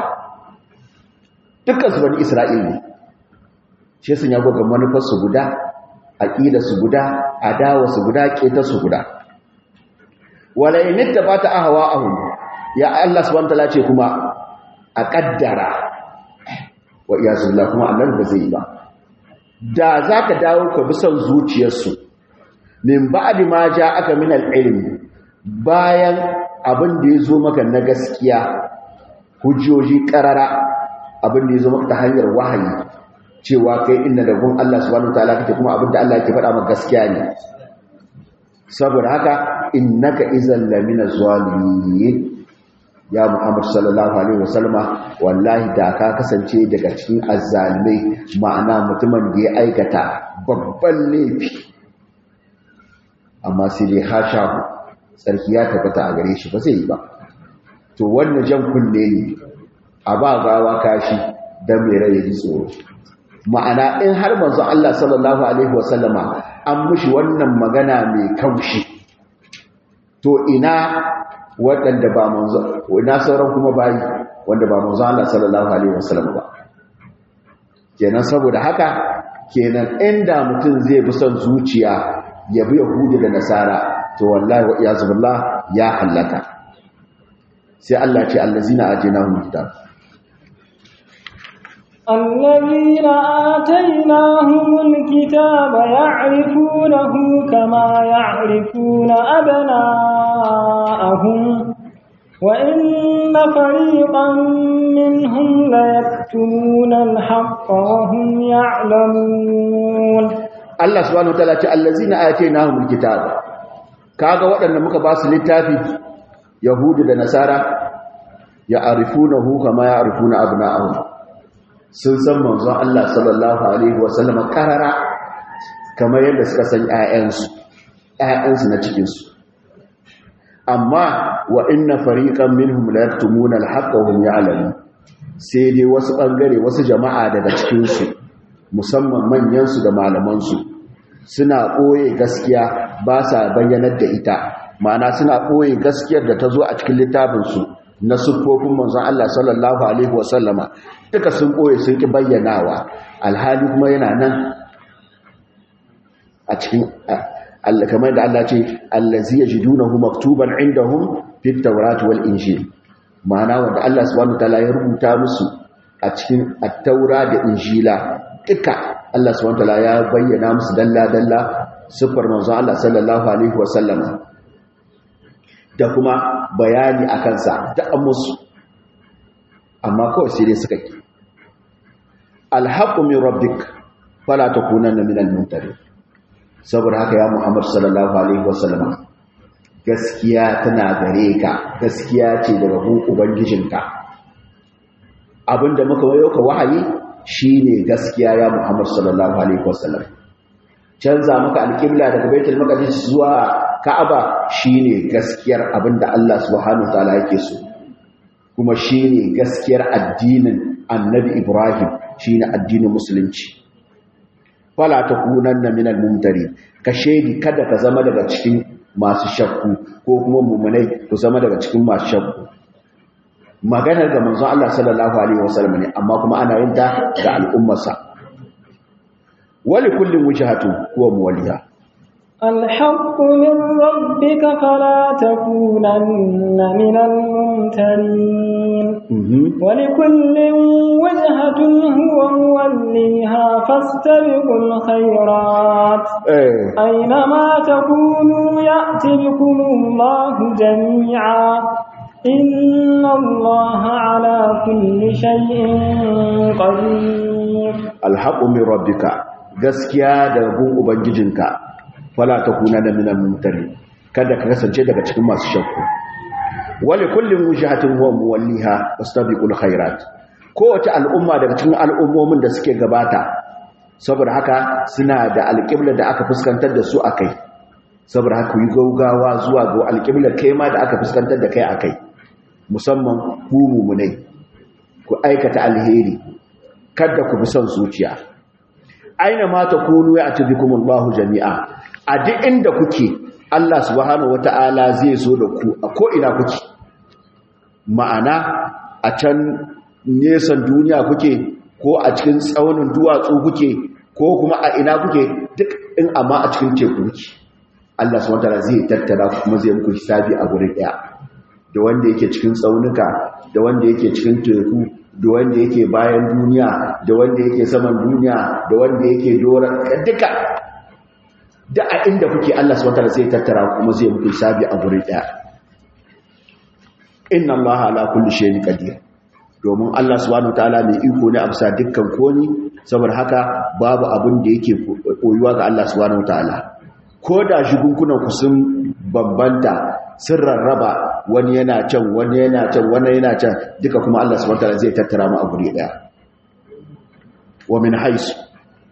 dukkansu bani isra'il ne shi sun yago ga manufarsu guda aƙidarsu guda adawarsu guda ƙetarsu guda wala in ta bata ahwa ahum ya Allah subhanahu wataala ce kuma a kaddara wa iyazullah kuma annabi ba zai ba da zaka dawo ka bi son zuciyarsu min ba'di ma aka min al-ilm bayan abin da yazo maka na gaskiya hujjoji karara abin da ya zama ta hanyar wahayi cewa kai inda da gun Allah subhanahu wataala kake kuma abin da Allah yake faɗa maka gaskiya ne saboda haka innaka izal lamina zalimin ya Muhammad sallallahu alaihi wasallama wallahi da ka kasance daga cikin azzalimai ma'ana mutumin da ya aikata babban laifi amma sai dai hasha sarki ya tabbata a gare shi ba zai yi ba to wannan jan kunne ne a ba gawa kashi dan mai rai ya ji tsoro ma'ana in har manzon Allah sallallahu alaihi wasallama an mushi wannan magana mai kaushi to ina waɗanda ba manzon ina sauran kuma bayi wanda ba manzon Allah sallallahu alaihi wasallama ba kenan saboda haka kenan inda mutum zai bi son zuciya ya bi yahudi da nasara to wallahi wa iyazu billah ya halaka sai Allah ce allazina ajinahum kitab الذين آتيناهم الكتاب يعرفونه كما يعرفون أبناءهم وإن فريقا منهم ليكتمون الحق وهم يعلمون Allah subhanahu wataala ce allazina atainahumul kitaba kaga waɗanda muka ba su littafi yahudi da nasara ya arifunahu kama ya arifuna abna'ahum sun san manzon Allah sallallahu alaihi wasallam karara kamar yadda suka san ƴaƴansu ƴaƴansu na cikin su amma wa inna fariqan minhum la yaktumuna al-haqqa wa hum ya'lamun sai dai wasu bangare wasu jama'a daga cikin su musamman manyan su da malaman su suna ɓoye gaskiya ba sa bayyanar da ita ma'ana suna ɓoye gaskiyar da ta zo a cikin littafinsu na siffofin manzon Allah sallallahu alaihi wasallama duka sun ɓoye sun ƙi bayyanawa alhali kuma yana nan a cikin kamar da Allah ce allazi yajidunahu maktuban indahum fit tawrat wal injil ma'ana wanda Allah subhanahu wataala ya rubuta musu a cikin at-taura da injila duka Allah subhanahu wataala ya bayyana musu dalla dalla sifar manzon Allah sallallahu alaihi wasallama da kuma bayani akan sa da musu amma kawai sai dai suka ki alhaqqu min rabbik fala takunanna minal mumtarin saboda haka ya Muhammad sallallahu alaihi wasallama gaskiya tana gare ka gaskiya ce daga gun ubangijinka abinda muka wayo ka wahayi shine gaskiya ya Muhammad sallallahu alaihi wasallam canza maka alƙibla daga Baitul Maqdis zuwa Ka'aba shine gaskiyar abinda Allah subhanahu wataala yake so kuma shine gaskiyar addinin Annabi Ibrahim shine addinin musulunci fala takunanna minal mumtari ka shedi kada ka zama daga cikin masu shakku ko kuma mumunai ku zama daga cikin masu shakku maganar ga manzon Allah sallallahu alaihi wasallam ne amma kuma ana yin ta ga al'ummarsa wali kullin wujhatu huwa muwalliha الحق من ربك فلا تكونن من الممترين ولكل وجهة هو موليها فاستبقوا الخيرات أينما تكونوا يأتي بكم الله جميعا إن الله على كل شيء قدير الحق من ربك gaskiya daga gun ubangijinka fala takuna da minal mumtari kada ka kasance daga cikin masu shakku wali kullin wujahatin huwa muwalliha wastabiqul khairat kowace al'umma daga cikin al'ummomin da suke gabata saboda haka suna da alƙibla da aka fuskantar da su akai saboda haka yi gaugawa zuwa ga alƙibla kai ma da aka fuskantar da kai akai musamman ku mumunai ku aikata alheri kada ku bi son zuciya aina ma takunu ya atibikumullahu jami'a a duk inda kuke Allah subhanahu wata'ala zai zo da ku a ko'ina kuke ma'ana a can nesan duniya kuke ko a cikin tsaunin duwatsu kuke ko kuma a ina kuke duk in amma a cikin teku kuke Allah subhanahu wata'ala zai tattara kuma zai muku hisabi a gurin ɗaya da wanda yake cikin tsaunuka da wanda yake cikin teku da wanda yake bayan duniya da wanda yake saman duniya da wanda yake doron duka da a inda kuke Allah subhanahu wataala zai tattara kuma zai muku hisabi a guri daya inna allaha ala kulli shay'in qadir domin Allah subhanahu wataala mai iko ne a bisa dukkan koni saboda haka babu abin da yake koyuwa ga Allah subhanahu wataala ko da shigunkunan ku sun bambanta sun rarraba wani yana can wani yana can wani yana can duka kuma Allah subhanahu wataala zai tattara mu a guri daya wa min haisu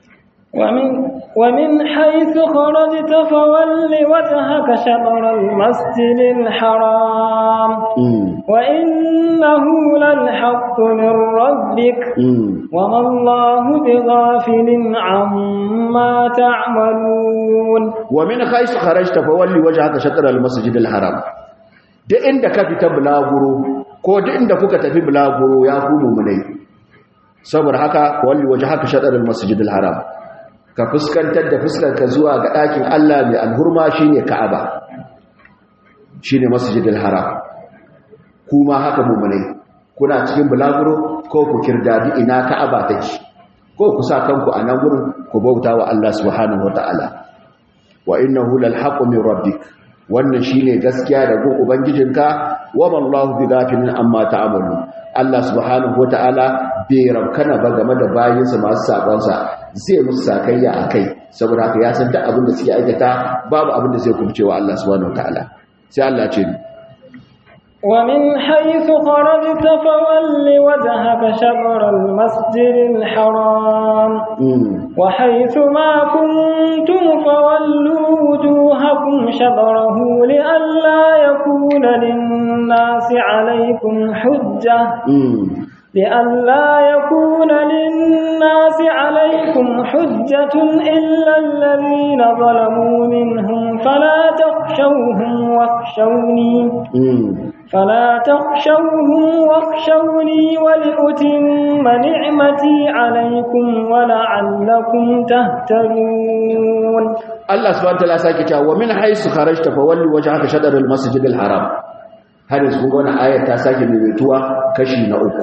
ومن, ومن حيث خرجت فول وجهك شطر المسجد الحرام وإنه للحق من ربك وما الله بغافل عما تعملون ومن حيث خرجت فول وجهك شطر المسجد الحرام duk inda ka fita bulaguro ko duk inda kuka tafi bulaguro ya ku mummunai saboda haka walli waje haka shaɗarar masjidil haram ka fuskantar da fuskarka zuwa ga ɗakin Allah mai alhurma shine Ka'aba shine masjidil haram kuma haka mummunai kuna cikin bulaguro ko ku kirdadi ina Ka'aba take ko ku sa kanku a nan gurin ku bauta wa Allah subhanahu wataala wa innahu lal haqqu min rabbik wannan shine gaskiya da gun ubangijinka wa wallahu bighafilin amma ta'malu Allah subhanahu wataala bai rabkana ba game da bayinsa masu sabansa zai musu sakayya akai saboda haka ya san duk abin da suke aikata babu abin da zai kubce wa Allah subhanahu wataala sai Allah ce ومن حيث خرجت فول وجهك شطر المسجد الحرام وحيث ما كنتم فولوا وجوهكم شطره لئلا يكون للناس عليكم حجة لئلا يكون للناس عليكم حجة إلا الذين ظلموا منهم فلا تخشوهم واخشوني فلا تخشوهم واخشوني ولأتم نعمتي عليكم ولعلكم تهتدون الله سبحانه وتعالى ساكتا ومن حيث خرجت فولي وجهك شطر المسجد الحرام har yanzu kun wannan ayar ta sake maimaituwa kashi na uku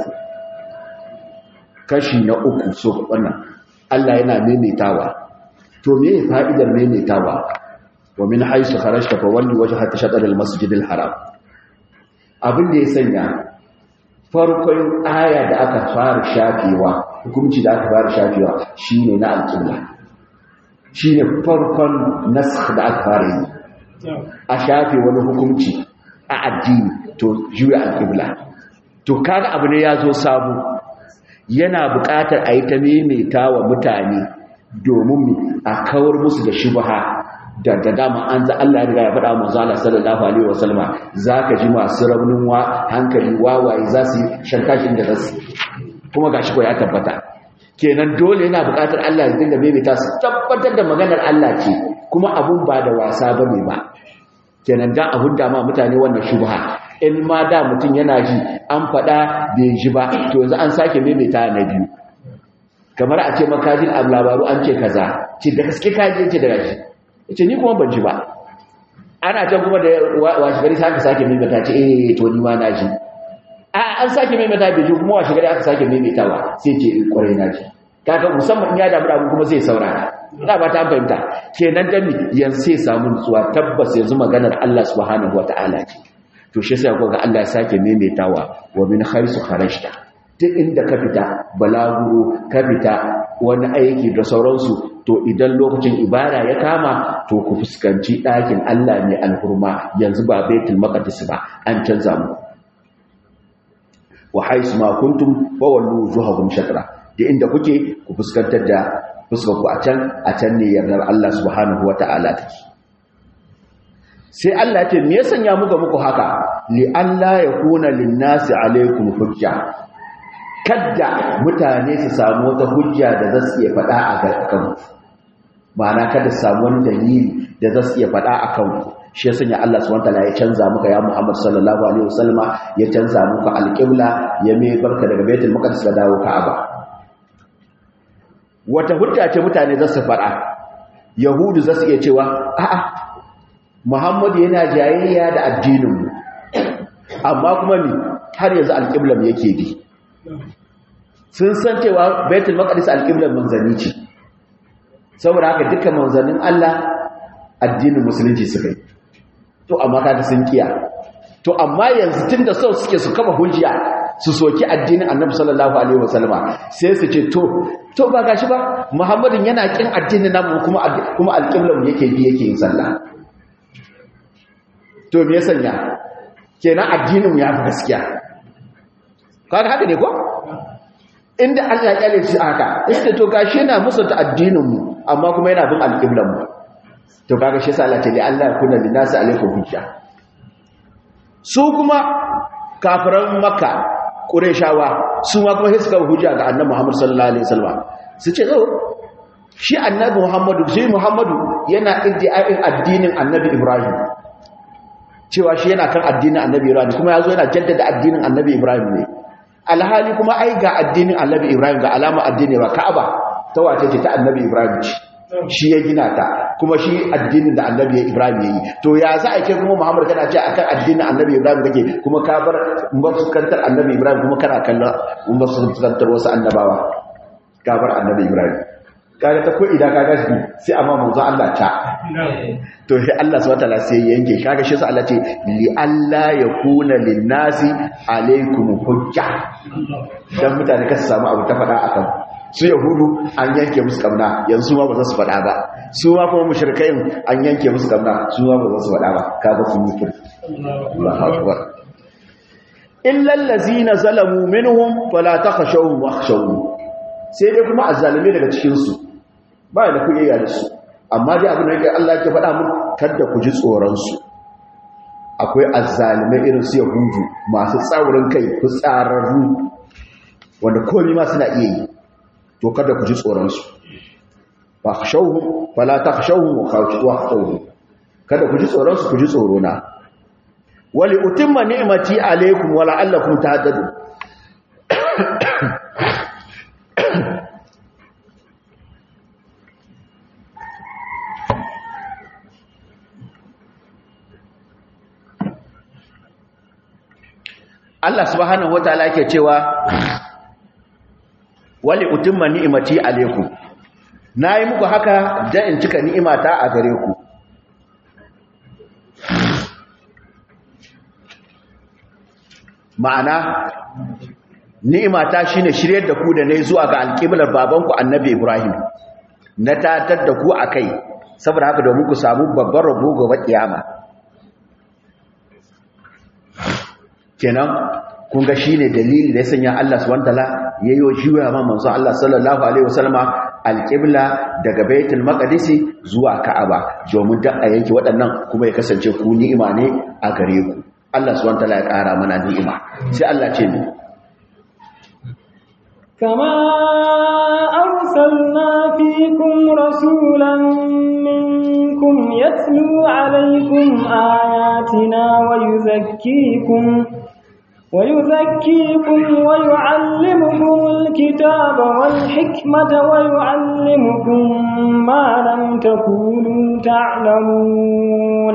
kashi na uku so wannan Allah yana maimaitawa to me fa'idar maimaitawa wa min haythu kharajta fa walli wajhaka shatr al-masjid al-haram abin da ya sanya farkon aya da aka fara shafewa hukunci da aka fara shafewa shine na al-qibla shine farkon nasakh da aka fara yi a shafe wani hukunci a addini to juya al-qibla to kaga abu ne ya zo sabo yana buƙatar a yi ta maimaita wa mutane domin a kawar musu da shubha da da dama an za Allah ya riga ya faɗa manzo Allah sallallahu alaihi wasallama zaka ji masu raunin wa hankali wawaye za su shankashin da zasu kuma gashi ko ya tabbata kenan dole yana buƙatar Allah ya dinga maimaita su tabbatar da maganar Allah ce kuma abun ba da wasa bane ba kenan dan abun da ma mutane wannan shubha in ma da mutum yana ji an faɗa bai ji ba to yanzu an sake maimaita na biyu kamar a ce makajin abu labaru an ce kaza ce da gaske kaji ce da gashi ce ni kuma ban ji ba ana can kuma da washe gari aka sake maimaita ce eh to ni ma na ji a an sake maimaita bai ji kuma washe gari aka sake maimaitawa sai ce in kwarai na ji kaga musamman in ya damu da kuma zai saurara ina ba ta fahimta kenan dan yanzu sai samu nutsuwa tabbas yanzu maganar Allah subhanahu wataala ce to shi sai ga Allah ya sake maimaitawa wa min khaisu kharajta duk inda ka fita balaguro ka fita wani aiki da sauransu to idan lokacin ibada ya kama to ku fuskanci ɗakin Allah ne alhurma yanzu ba baitul maqdis ba an canza mu wa haisu ma kuntum fa wallu wujuhakum shatra da inda kuke ku fuskantar da fuskar ku a can a can ne yardar Allah subhanahu wataala take sai Allah ya ce me ya sanya muka muku haka li alla yakuna lin-nasi alaikum hujja kadda mutane su samu wata hujja da za su iya faɗa a kan ma'ana kada su samu wani dalili da za su iya faɗa a kan shi ya sanya Allah subhanahu wataala ya canza muka ya Muhammad sallallahu alaihi wasallama ya canza muka alqibla ya mai barka daga Baitul Maqdis ka dawo Ka'aba wata hujja ce mutane za su faɗa yahudu za su iya cewa a'a Muhammadu yana jayayya da addininmu amma kuma mi har yanzu alƙiblar yake bi sun san cewa baitul maqdis alƙiblar manzanni ce saboda haka dukkan manzannin Allah addinin musulunci suka yi to amma kaga sun kiya to amma yanzu tunda sau suke su kama hujja su soki addinin annabi sallallahu alaihi wasallama sai su ce to to ba gashi ba muhammadin yana kin addinin namu kuma kuma alƙiblar yake bi yake yin sallah to me ya sanya kenan addinin ya fi gaskiya kaga haka ne ko inda Allah ya kyale shi haka inda to gashi yana musulta addinin mu amma kuma yana bin alƙiblan mu to kaga shi yasa Allah ta li Allah kuna linasi alaikum hujja su kuma kafiran makka qurayshawa su ma kuma suka hujja ga annabi Muhammad sallallahu alaihi wasallam su ce oh shi annabi Muhammadu shi Muhammadu yana iddia'in addinin annabi Ibrahim cewa shi yana kan addinin annabi Ibrahim kuma yazo yana jaddada addinin annabi Ibrahim ne alhali kuma ai ga addinin annabi Ibrahim ga alama addini ba Ka'aba ta wace ce ta annabi Ibrahim ce shi ya gina ta kuma shi addinin da annabi Ibrahim yayi to ya za a ce kuma Muhammad kana ce akan addinin annabi Ibrahim kake kuma ka bar mafuskantar annabi Ibrahim kuma kana kallon mafuskantar wasu annabawa ka bar annabi Ibrahim kaga ta ko idan kaga shi sai amma manzo Allah ta to sai Allah subhanahu wataala sai yanke kaga shi sai Allah ce li alla yakuna lin nasi alaikum hujja dan mutane ka samu abu ta fada akan su yahudu an yanke musu kamna yanzu ma ba za su fada ba su ma kuma mushrikai an yanke musu kamna su ma ba za su fada ba kaga sun yi kir Allahu akbar illa allazina zalamu minhum fala takhshawhum wakhshawni sai dai kuma azzalime daga cikin su ba da kuyayya da su amma dai abin da yake Allah ya faɗa mun kada ku ji tsoron su akwai azzalimai irin su yahudu masu tsaurin kai ku tsararru wanda komai ma suna iya yi to kada ku ji tsoron su fa khashawhum fala takhshawhum wa khashawhum kada ku ji tsoron su ku ji tsoro na wali utimma ni'mati alaykum wa la'allakum tahtadun Allah subhanahu wataala yake cewa wali utimma ni'mati alaykum nayi muku haka dan in cika ni'imata a gare ku ma'ana ni'imata shine shiryar da ku da nayi zuwa ga alƙiblar babanku annabi Ibrahim na tatar da ku akai saboda haka domin ku samu babbar rabo gobe kiyama kenan kun ga shine dalili da ya sanya Allah subhanahu wataala yayo juya ma manzo Allah sallallahu alaihi wasallama alqibla daga baitul maqdis zuwa ka'aba domin da a yanki waɗannan kuma ya kasance ku ni'ima ne a gare ku Allah subhanahu wataala ya ƙara mana ni'ima sai Allah ce ni كما أرسلنا فيكم رسولا منكم يتلو عليكم آياتنا ويزكيكم ويزكيكم ويعلمكم الكتاب والحكمة ويعلمكم ما لم تكونوا تعلمون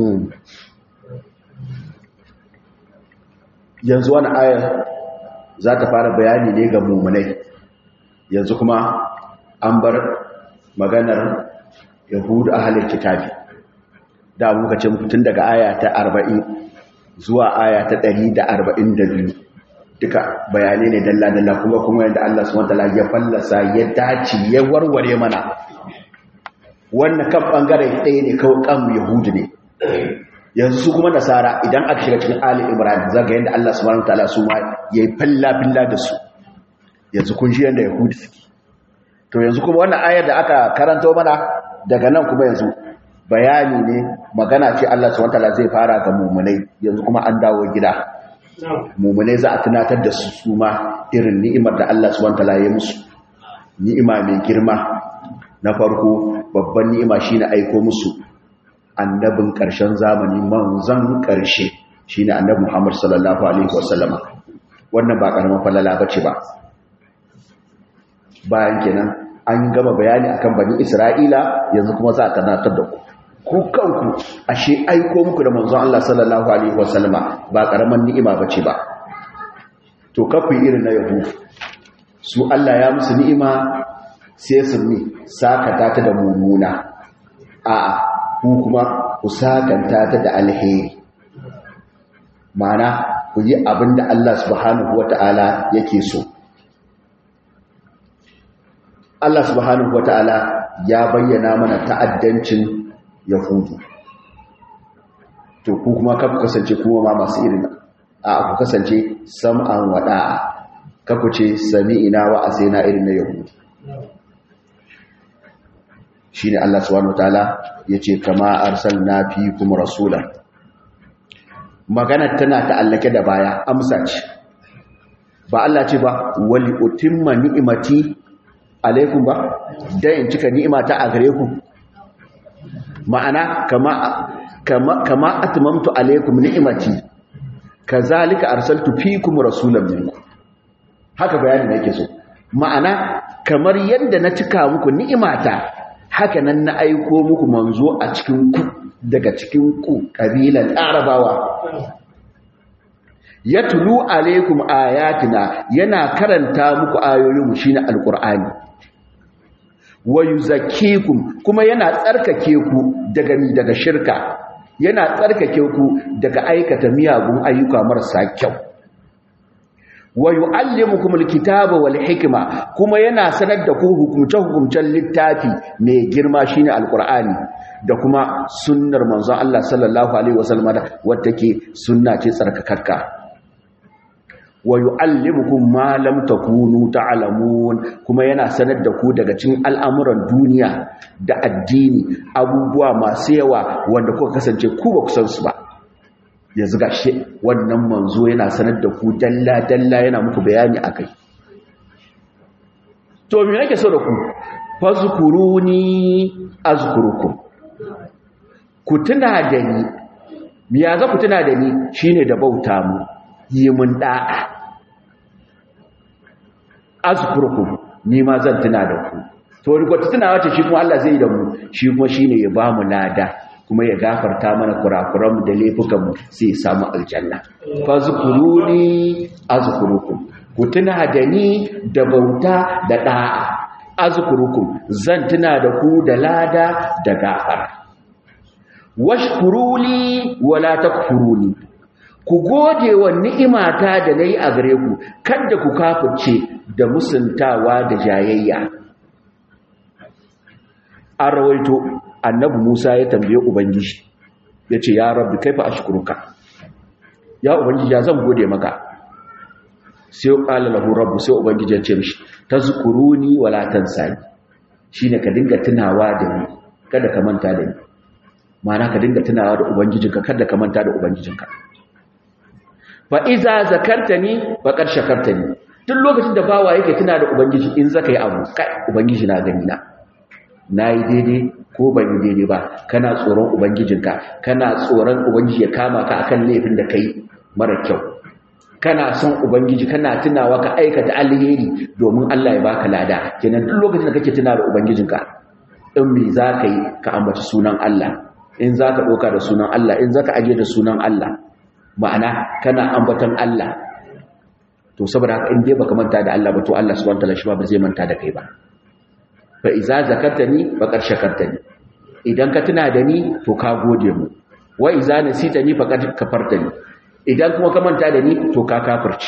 yanzu wani ayar za ta fara bayani ne ga mummunai yanzu kuma an bar maganar yahudu a halin kitabi da muka ce muku tun daga aya ta 40 zuwa aya ta 142 duka bayanai ne dalla-dalla kuma kuma yadda Allah subhanahu wataala ya fallasa ya dace ya warware mana wannan kan bangare ɗaya ne kawai kan yahudu ne yanzu su kuma nasara idan aka shiga cikin ali ibrahim zaga yadda Allah subhanahu wataala su ma yayi falla-filla da su yanzu kun ji yadda yahudu suke to yanzu kuma wannan ayar da aka karanto mana daga nan kuma yanzu bayani ne magana ce Allah subhanahu wataala zai fara ga mumunai yanzu kuma an dawo gida mumunai za a tunatar da su su ma irin ni'imar da Allah subhanahu wataala ya musu ni'ima mai girma na farko babban ni'ima shine aiko musu annabin ƙarshen zamani manzon ƙarshe shine annabi Muhammad sallallahu alaihi wasallam wannan ba karaman falala bace ba bayan kenan an gama bayani akan bani Isra'ila yanzu kuma za a tunatar da ku ku kanku ashe aiko muku da manzon Allah sallallahu alaihi wasallama ba karaman ni'ima bace ba to kafu irin na yahu su Allah ya musu ni'ima sai su ne sakata ta da mummuna a'a ku kuma ku sakanta ta da alheri mana ku yi abinda Allah subhanahu wata'ala yake so Allah subhanahu wata'ala ya bayyana mana ta'addancin yahudu to ku kuma ka kasance kuma ma masu irin a ku kasance sam'an wada'a kaku ce sami'ina wa asina irin na yahudu shine Allah subhanahu wataala yace kama arsalna fiikum rasulan magana tana ta'allake da baya amsa ce ba Allah ce ba wali utimma ni'imati alaikum ba dan in cika ni'imata a gare ku ma'ana kama kama kama atmamtu alaikum ni'imati kazalika arsaltu fiikum rasulan minkum haka bayanin yake so ma'ana kamar yadda na cika muku ni'imata haka nan na aiko muku manzo a cikin ku daga cikin ku kabilan arabawa ya tulu alaikum ayatina yana karanta muku ayoyin shine alqur'ani wa yuzakkikum kuma yana tsarkake ku daga ni daga shirka yana tsarkake ku daga aikata miyagun ayyuka marasa kyau wa yu'allimukum alkitaba wal hikma kuma yana sanar da ku hukumce hukumcen littafi mai girma shine alqur'ani da kuma sunnar manzon Allah sallallahu alaihi wasallam wadda ke sunna ce tsarkakakka wa yu'allimukum ma lam takunu ta'lamun kuma yana sanar da ku daga cikin al'amuran duniya da addini abubuwa masu yawa wanda kuka kasance ku ba ku san su ba yanzu gashi wannan manzo yana sanar da ku dalla dalla yana muku bayani akai to me nake so da ku fazkuruni azkurukum ku tuna da ni miya za ku tuna da ni shine da bauta mu yi mun da'a azkurukum ni ma zan tuna da ku to wata tunawa ce shi kuma Allah zai yi da mu shi kuma shine ya ba mu lada kuma ya gafarta mana kurakuranmu da laifukanmu sai ya samu aljanna fazkuruni azkurukum ku tuna da ni da bauta da da'a azkurukum zan tuna da ku da lada da gafara washkuruli wala takfuruni ku gode wa ni'imata da nayi a gare ku kada ku kafirce da musuntawa da jayayya an rawaito annabi Musa ya tambaye ubangiji yace ya rabbi kaifa ashkuruka ya ubangiji ya zan gode maka sai qala lahu rabbu sai ubangiji ya ce mishi tazkuruni wala tansani shine ka dinga tunawa da ni kada ka manta da ni ma'ana ka dinga tunawa da ubangijinka kada ka manta da ubangijinka fa iza zakartani faqad shakartani duk lokacin da bawa yake tuna da ubangiji in zaka yi abu kai ubangiji na gani na nayi daidai ko ban yi daidai ba kana tsoron ubangijinka kana tsoron ubangiji ya kama ka akan laifin da kai mara kyau kana son ubangiji kana tunawa ka aikata alheri domin Allah ya baka lada kenan duk lokacin da kake tuna da ubangijinka in me zaka yi ka ambaci sunan Allah in zaka doka da sunan Allah in zaka aje da sunan Allah ma'ana kana ambatan Allah to saboda haka in dai baka manta da Allah ba to Allah subhanahu wataala shi ba zai manta da kai ba fa iza zakartani faqad shakartani idan ka tuna da ni to ka gode mu wa iza nasitani faqad kafartani idan kuma ka manta da ni to ka kafirci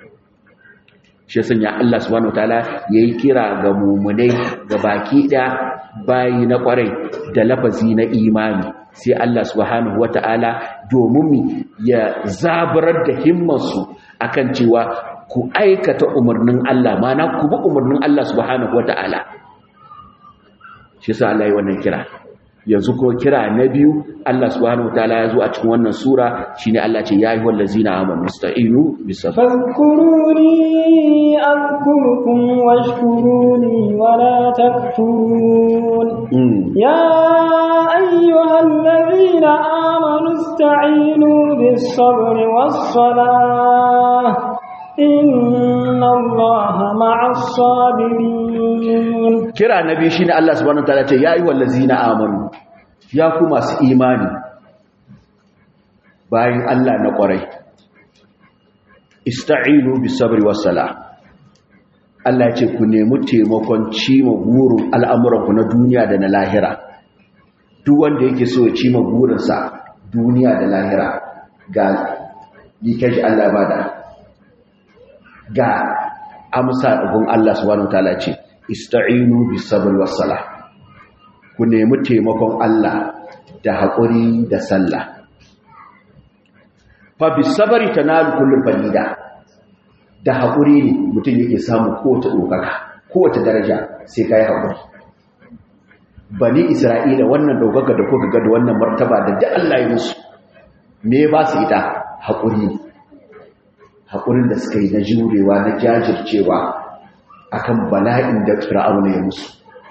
shi sanya Allah subhanahu wataala yayi kira ga mu'minai ga baki da bayi na kwarai da lafazi na imani sai Allah subhanahu wataala domin ya zabarar da himmarsu akan cewa ku aikata umarnin Allah mana ku bi umarnin Allah subhanahu wataala shi sa Allah yi wannan kira yanzu ko kira na biyu Allah subhanahu wataala ya zo a cikin wannan sura shine Allah ce ya ayyuhal ladzina amanu ista'inu bis-sabr fadhkuruni azkurukum washkuruni wa la takfurun ya ayyuhal ladzina amanu ista'inu bis-sabri was-salah inna allaha ma'as sabirin kira nabi shine Allah subhanahu wataala ce ya ayyuhal ladzina amanu ya ku masu imani bayan Allah na kwarai ista'inu bis sabri was sala Allah ce ku nemi taimakon cima burin al'amuranku na duniya da na lahira duk wanda yake so ya cima burinsa duniya da lahira ga yikashi Allah bada ga amsa ɗagun Allah subhanahu wataala ce ista'inu bis sabri was sala ku nemi taimakon Allah da haƙuri da sallah fa bis sabri tanalu kullu fadida da haƙuri ne mutum yake samu kowace ɗaukaka kowace daraja sai ka yi haƙuri bani isra'ila wannan ɗaukaka da kuka ga da wannan martaba da da Allah ya musu me ba su ita haƙuri ne haƙurin da suka yi na jurewa na jajircewa akan bala'in da fir'auna ya musu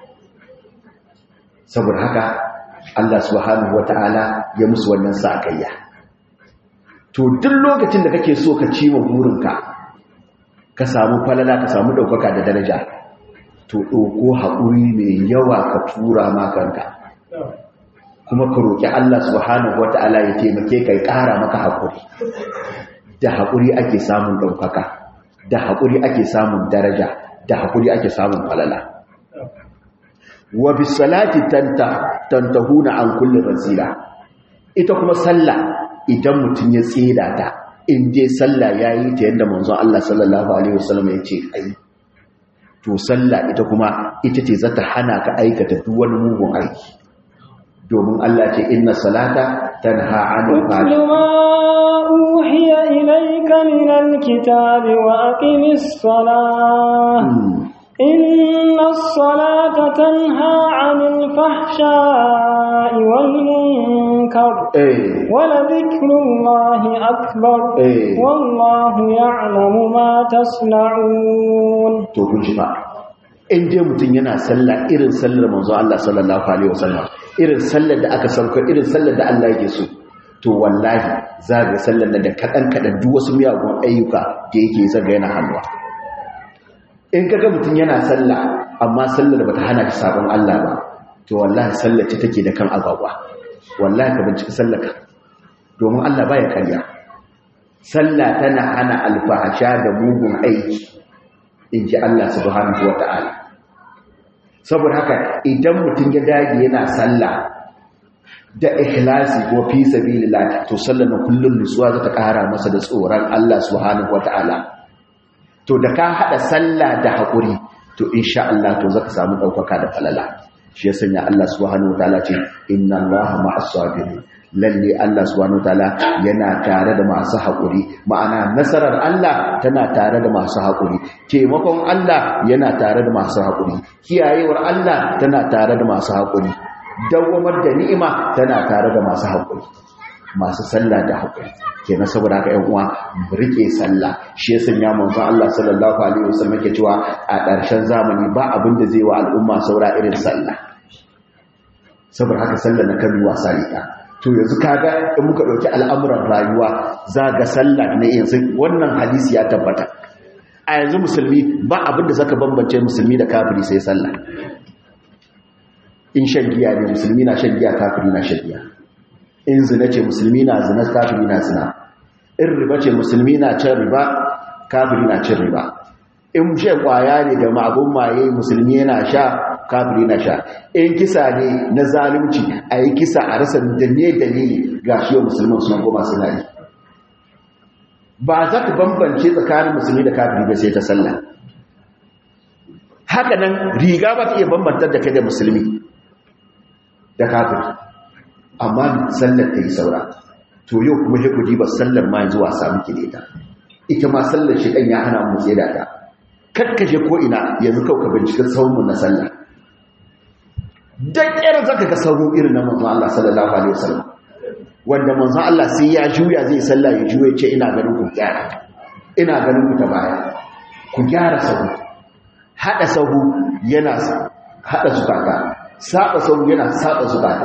saboda haka Allah subhanahu wata'ala ya musu wannan sakayya to duk lokacin da kake so ka ciwo burinka ka samu falala ka samu ɗaukaka da daraja to ɗauko haƙuri mai yawa ka tura makanka kuma ka roƙi Allah subhanahu wata'ala ya taimake ka ya ƙara maka haƙuri da haƙuri ake samun ɗaukaka da haƙuri ake samun daraja da haƙuri ake samun falala wa bisalati tanta tantahuna an kulli rasila ita kuma sallah idan mutum ya tsira ta in dai sallah yayi ta yadda manzon Allah sallallahu alaihi wasallam ya ce ai to sallah ita kuma ita ce zata hana ka aikata duk wani mugun aiki domin Allah ce inna salata tanha 'anil fahsha أوحي إليك من الكتاب وأقم الصلاة إن الصلاة تنهى عن الفحشاء والمنكر ولذكر الله أكبر والله يعلم ما تصنعون in dai mutum yana sallah irin sallar manzo Allah sallallahu alaihi wasallam irin sallar da aka sauka irin sallar da Allah yake so to wallahi za ga sallar da kaɗan kaɗan duk wasu miyagun ayyuka da yake zaga yana hannuwa in kaga mutum yana sallah amma sallar da bata hana shi sabon Allah ba to wallahi sallar ce take da kan agwagwa wallahi ka bincika sallar ka domin Allah baya karya sallah tana hana alfahasha da mugun aiki in ji Allah subhanahu wata'ala saboda haka idan mutum ya dage yana sallah da ikhlasi ko fi sabilillah to sallar na kullun nutsuwa za ta kara masa da tsoron Allah subhanahu wataala to da ka hada sallah da hakuri to insha Allah to zaka samu daukaka da falala shi ya sanya Allah subhanahu wataala ce inna Allaha ma'as sabirin lalle Allah subhanahu wataala yana tare da masu hakuri ma'ana nasarar Allah tana tare da masu hakuri taimakon Allah yana tare da masu hakuri kiyayewar Allah tana tare da masu hakuri dawamar da ni'ima tana tare da masu haƙuri masu sallah da haƙuri kenan saboda haka ƴan uwa mu rike sallah shi ya sanya manzon Allah sallallahu alaihi wasallam yake cewa a ƙarshen zamani ba abin da zai wa al'umma saura irin sallah saboda haka sallah na kan wasa ita to yanzu kaga in muka dauki al'amuran rayuwa za ga sallah ne yanzu wannan hadisi ya tabbata a yanzu musulmi ba abin da zaka bambance musulmi da kafiri sai sallah in shan giya ne musulmi na shan giya kafiri na shan giya in zina ce musulmi na zina kafiri na zina in riba ce musulmi na cin riba kafiri na cin riba in shan kwaya ne da ma'abun maye musulmi yana sha kafiri na sha in kisa ne na zalunci a yi kisa a rasa da ne dalili ga shi yau musulman suna goma suna yi ba za ka bambance tsakanin musulmi da kafiri ba sai ta sallah haka nan riga ba ta iya bambantar da kai da musulmi da kafiri amma sallar ta yi saura to yau kuma ya kuji ba sallar ma yanzu wasa muke da ita ita ma sallar shi ɗan ya hana mu tsaye da ta kakkaje ko ina yanzu kawai ka bincika sauranmu na sallah dan ƙyar zaka ga sauro irin na manzon Allah sallallahu alaihi wasallam wanda manzon Allah sai ya juya zai sallah ya juya ce ina ganin ku gyara ina ganin ku ta baya ku gyara sahu hada sahu yana hada zukata saba sahu yana saba zukata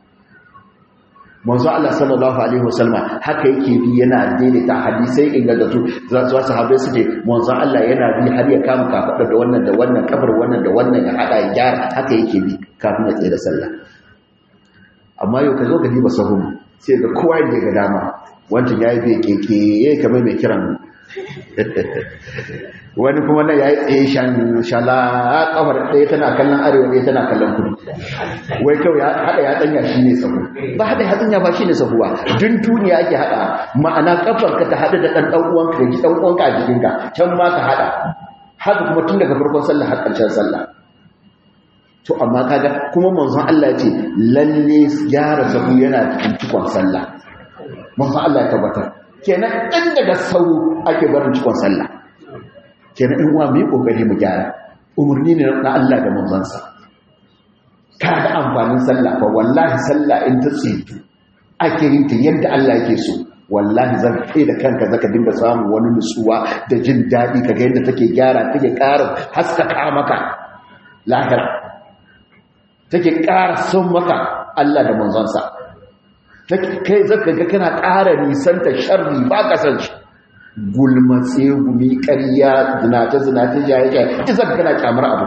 manzo Allah sallallahu alaihi wasallam haka yake bi yana daidaita hadisai ingantattu za su sahabbai su ce manzo Allah yana bi har ya kama kafada da wannan da wannan kafar wannan da wannan ya hada ya gyara haka yake bi kafin ya tsaye da sallah amma yau ka zo ka diba sahun sai ga kowa ya ga dama wancan yayi bai keke yayi kamar mai kiran wani kuma na yayi tsaye shan shala kafar ɗaya tana kallon arewa ɗaya tana kallon kudu wai kawai ya hada ya tsanya shi ne sahu ba hada ya tsanya ba shi ne sahu ba dun duniya ake hada ma'ana kafar ka ta hada da ɗan ɗan uwanka da ɗan uwanka a jikinka can ma ka hada haka kuma tun daga farkon sallah har ƙarshen sallah to amma kaga kuma manzon Allah ya ce lalle gyara sahu yana cikin cikon sallah manzon Allah ya tabbatar kenan ɗan daga sau ake barin cikon sallah kenan in uwa mai kokari mu gyara umarni ne na Allah da manzansa ka da amfanin sallah fa wallahi sallah in ta tsitu ake yin ta yadda Allah yake so wallahi zan kai da kanka zaka dinga samun wani nutsuwa da jin daɗi kaga yadda take gyara take ƙara haskaka maka lahira take ƙara son maka Allah da manzansa kai zaka ga kana ƙara nisanta sharri ba ka san shi gulmatse gumi ƙarya zinace zinace jaye jaye ita zaka kana kyamar abu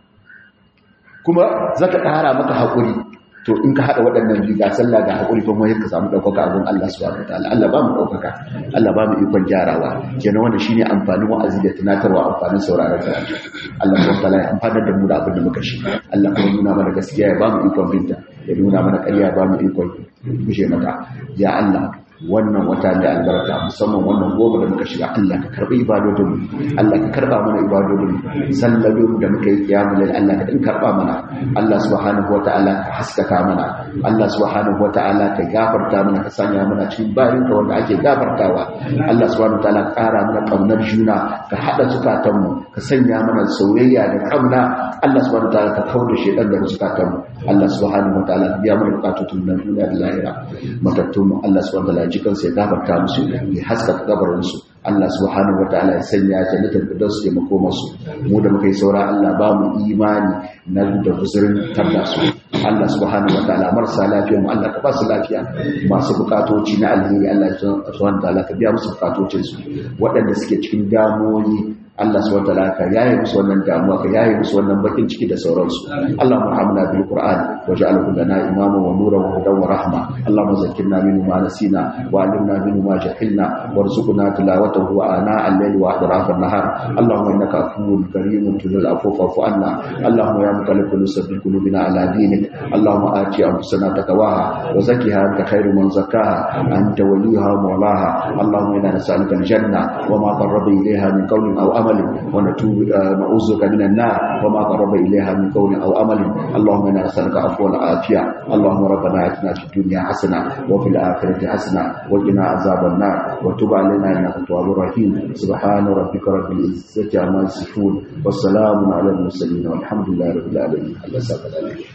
kuma zaka ƙara maka haƙuri to in ka haɗa waɗannan biyu ga sallah ga haƙuri kuma yadda ka samu ɗaukaka abin Allah subhanahu wataala Allah ba mu ɗaukaka Allah ba mu ikon gyarawa kenan wannan shine amfanin wa'azi da tunatarwa amfanin sauraron karatu Allah subhanahu wataala ya amfanar da mu da abin da muka shi Allah kuma nuna mana gaskiya ya ba mu ikon binta ya nuna mana ƙarya ya ba mu ikon gushe mata ya Allah wannan wata da albarka musamman wannan goma da muka shiga Allah ka karbi ibadodin Allah ka karba mana ibadodin sallolin da muka yi kiyamu lil Allah ka din karba mana Allah subhanahu wataala ka haskaka mana Allah subhanahu wataala ka gafarta mana ka sanya mana cikin bayin ka wanda ake gafartawa Allah subhanahu wataala ka kara mana kaunar juna ka hada zukatan mu ka sanya mana soyayya da kauna Allah subhanahu wataala ka kauda shedan da zukatan mu Allah subhanahu wataala ka biya mana bukatun nan duniya da lahira matattun mu Allah subhanahu wataala jikansu ya gafarta musu ya haskaka gabarinsu Allah subhanahu wataala ya sanya jannatul firdaus ya makoma su mu da muka yi saura Allah ba mu imani na da guzurin tarda su Allah subhanahu wataala marasa lafiya mu Allah ka ba su lafiya masu bukatoci na alheri Allah subhanahu wataala ka biya musu bukatocin su waɗanda suke cikin damuwoyi Allah subhanahu wataala ka yaye musu wannan damuwa ka yaye musu wannan bakin ciki da sauransu Allah muhammana bil qur'an waj'alhu lana imama wa nuran wa hudan wa rahma Allahumma zakkirna minhu ma nasina wa 'allimna minhu ma jahilna warzuqna tilawatahu ana al-layli wa atraf an-nahar Allahumma innaka afuwwun karimun tuhibbul afwa fa'fu anna Allahumma ya muqallibal sabbit qulubina ala dinik Allahumma ati anfusana taqwaha wa zakkiha anta khairu man zakkaha anta waliyuha wa mawlaha Allahumma inna nas'aluka al-janna wa ma qarraba ilayha min qawlin aw عمل ونتوب نعوذ بك من النار وما قرب إليها من قول أو عمل اللهم إنا نسألك عفوا وعافية اللهم ربنا آتنا في الدنيا حسنة وفي الآخرة حسنة وقنا عذاب النار وتب علينا إنك التواب الرحيم سبحان ربك رب العزة عما يصفون والسلام على المرسلين والحمد لله رب العالمين الله سبحانه عليك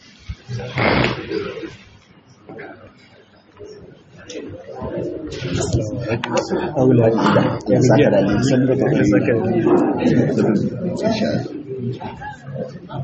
أولاد يا سكر عليك سكر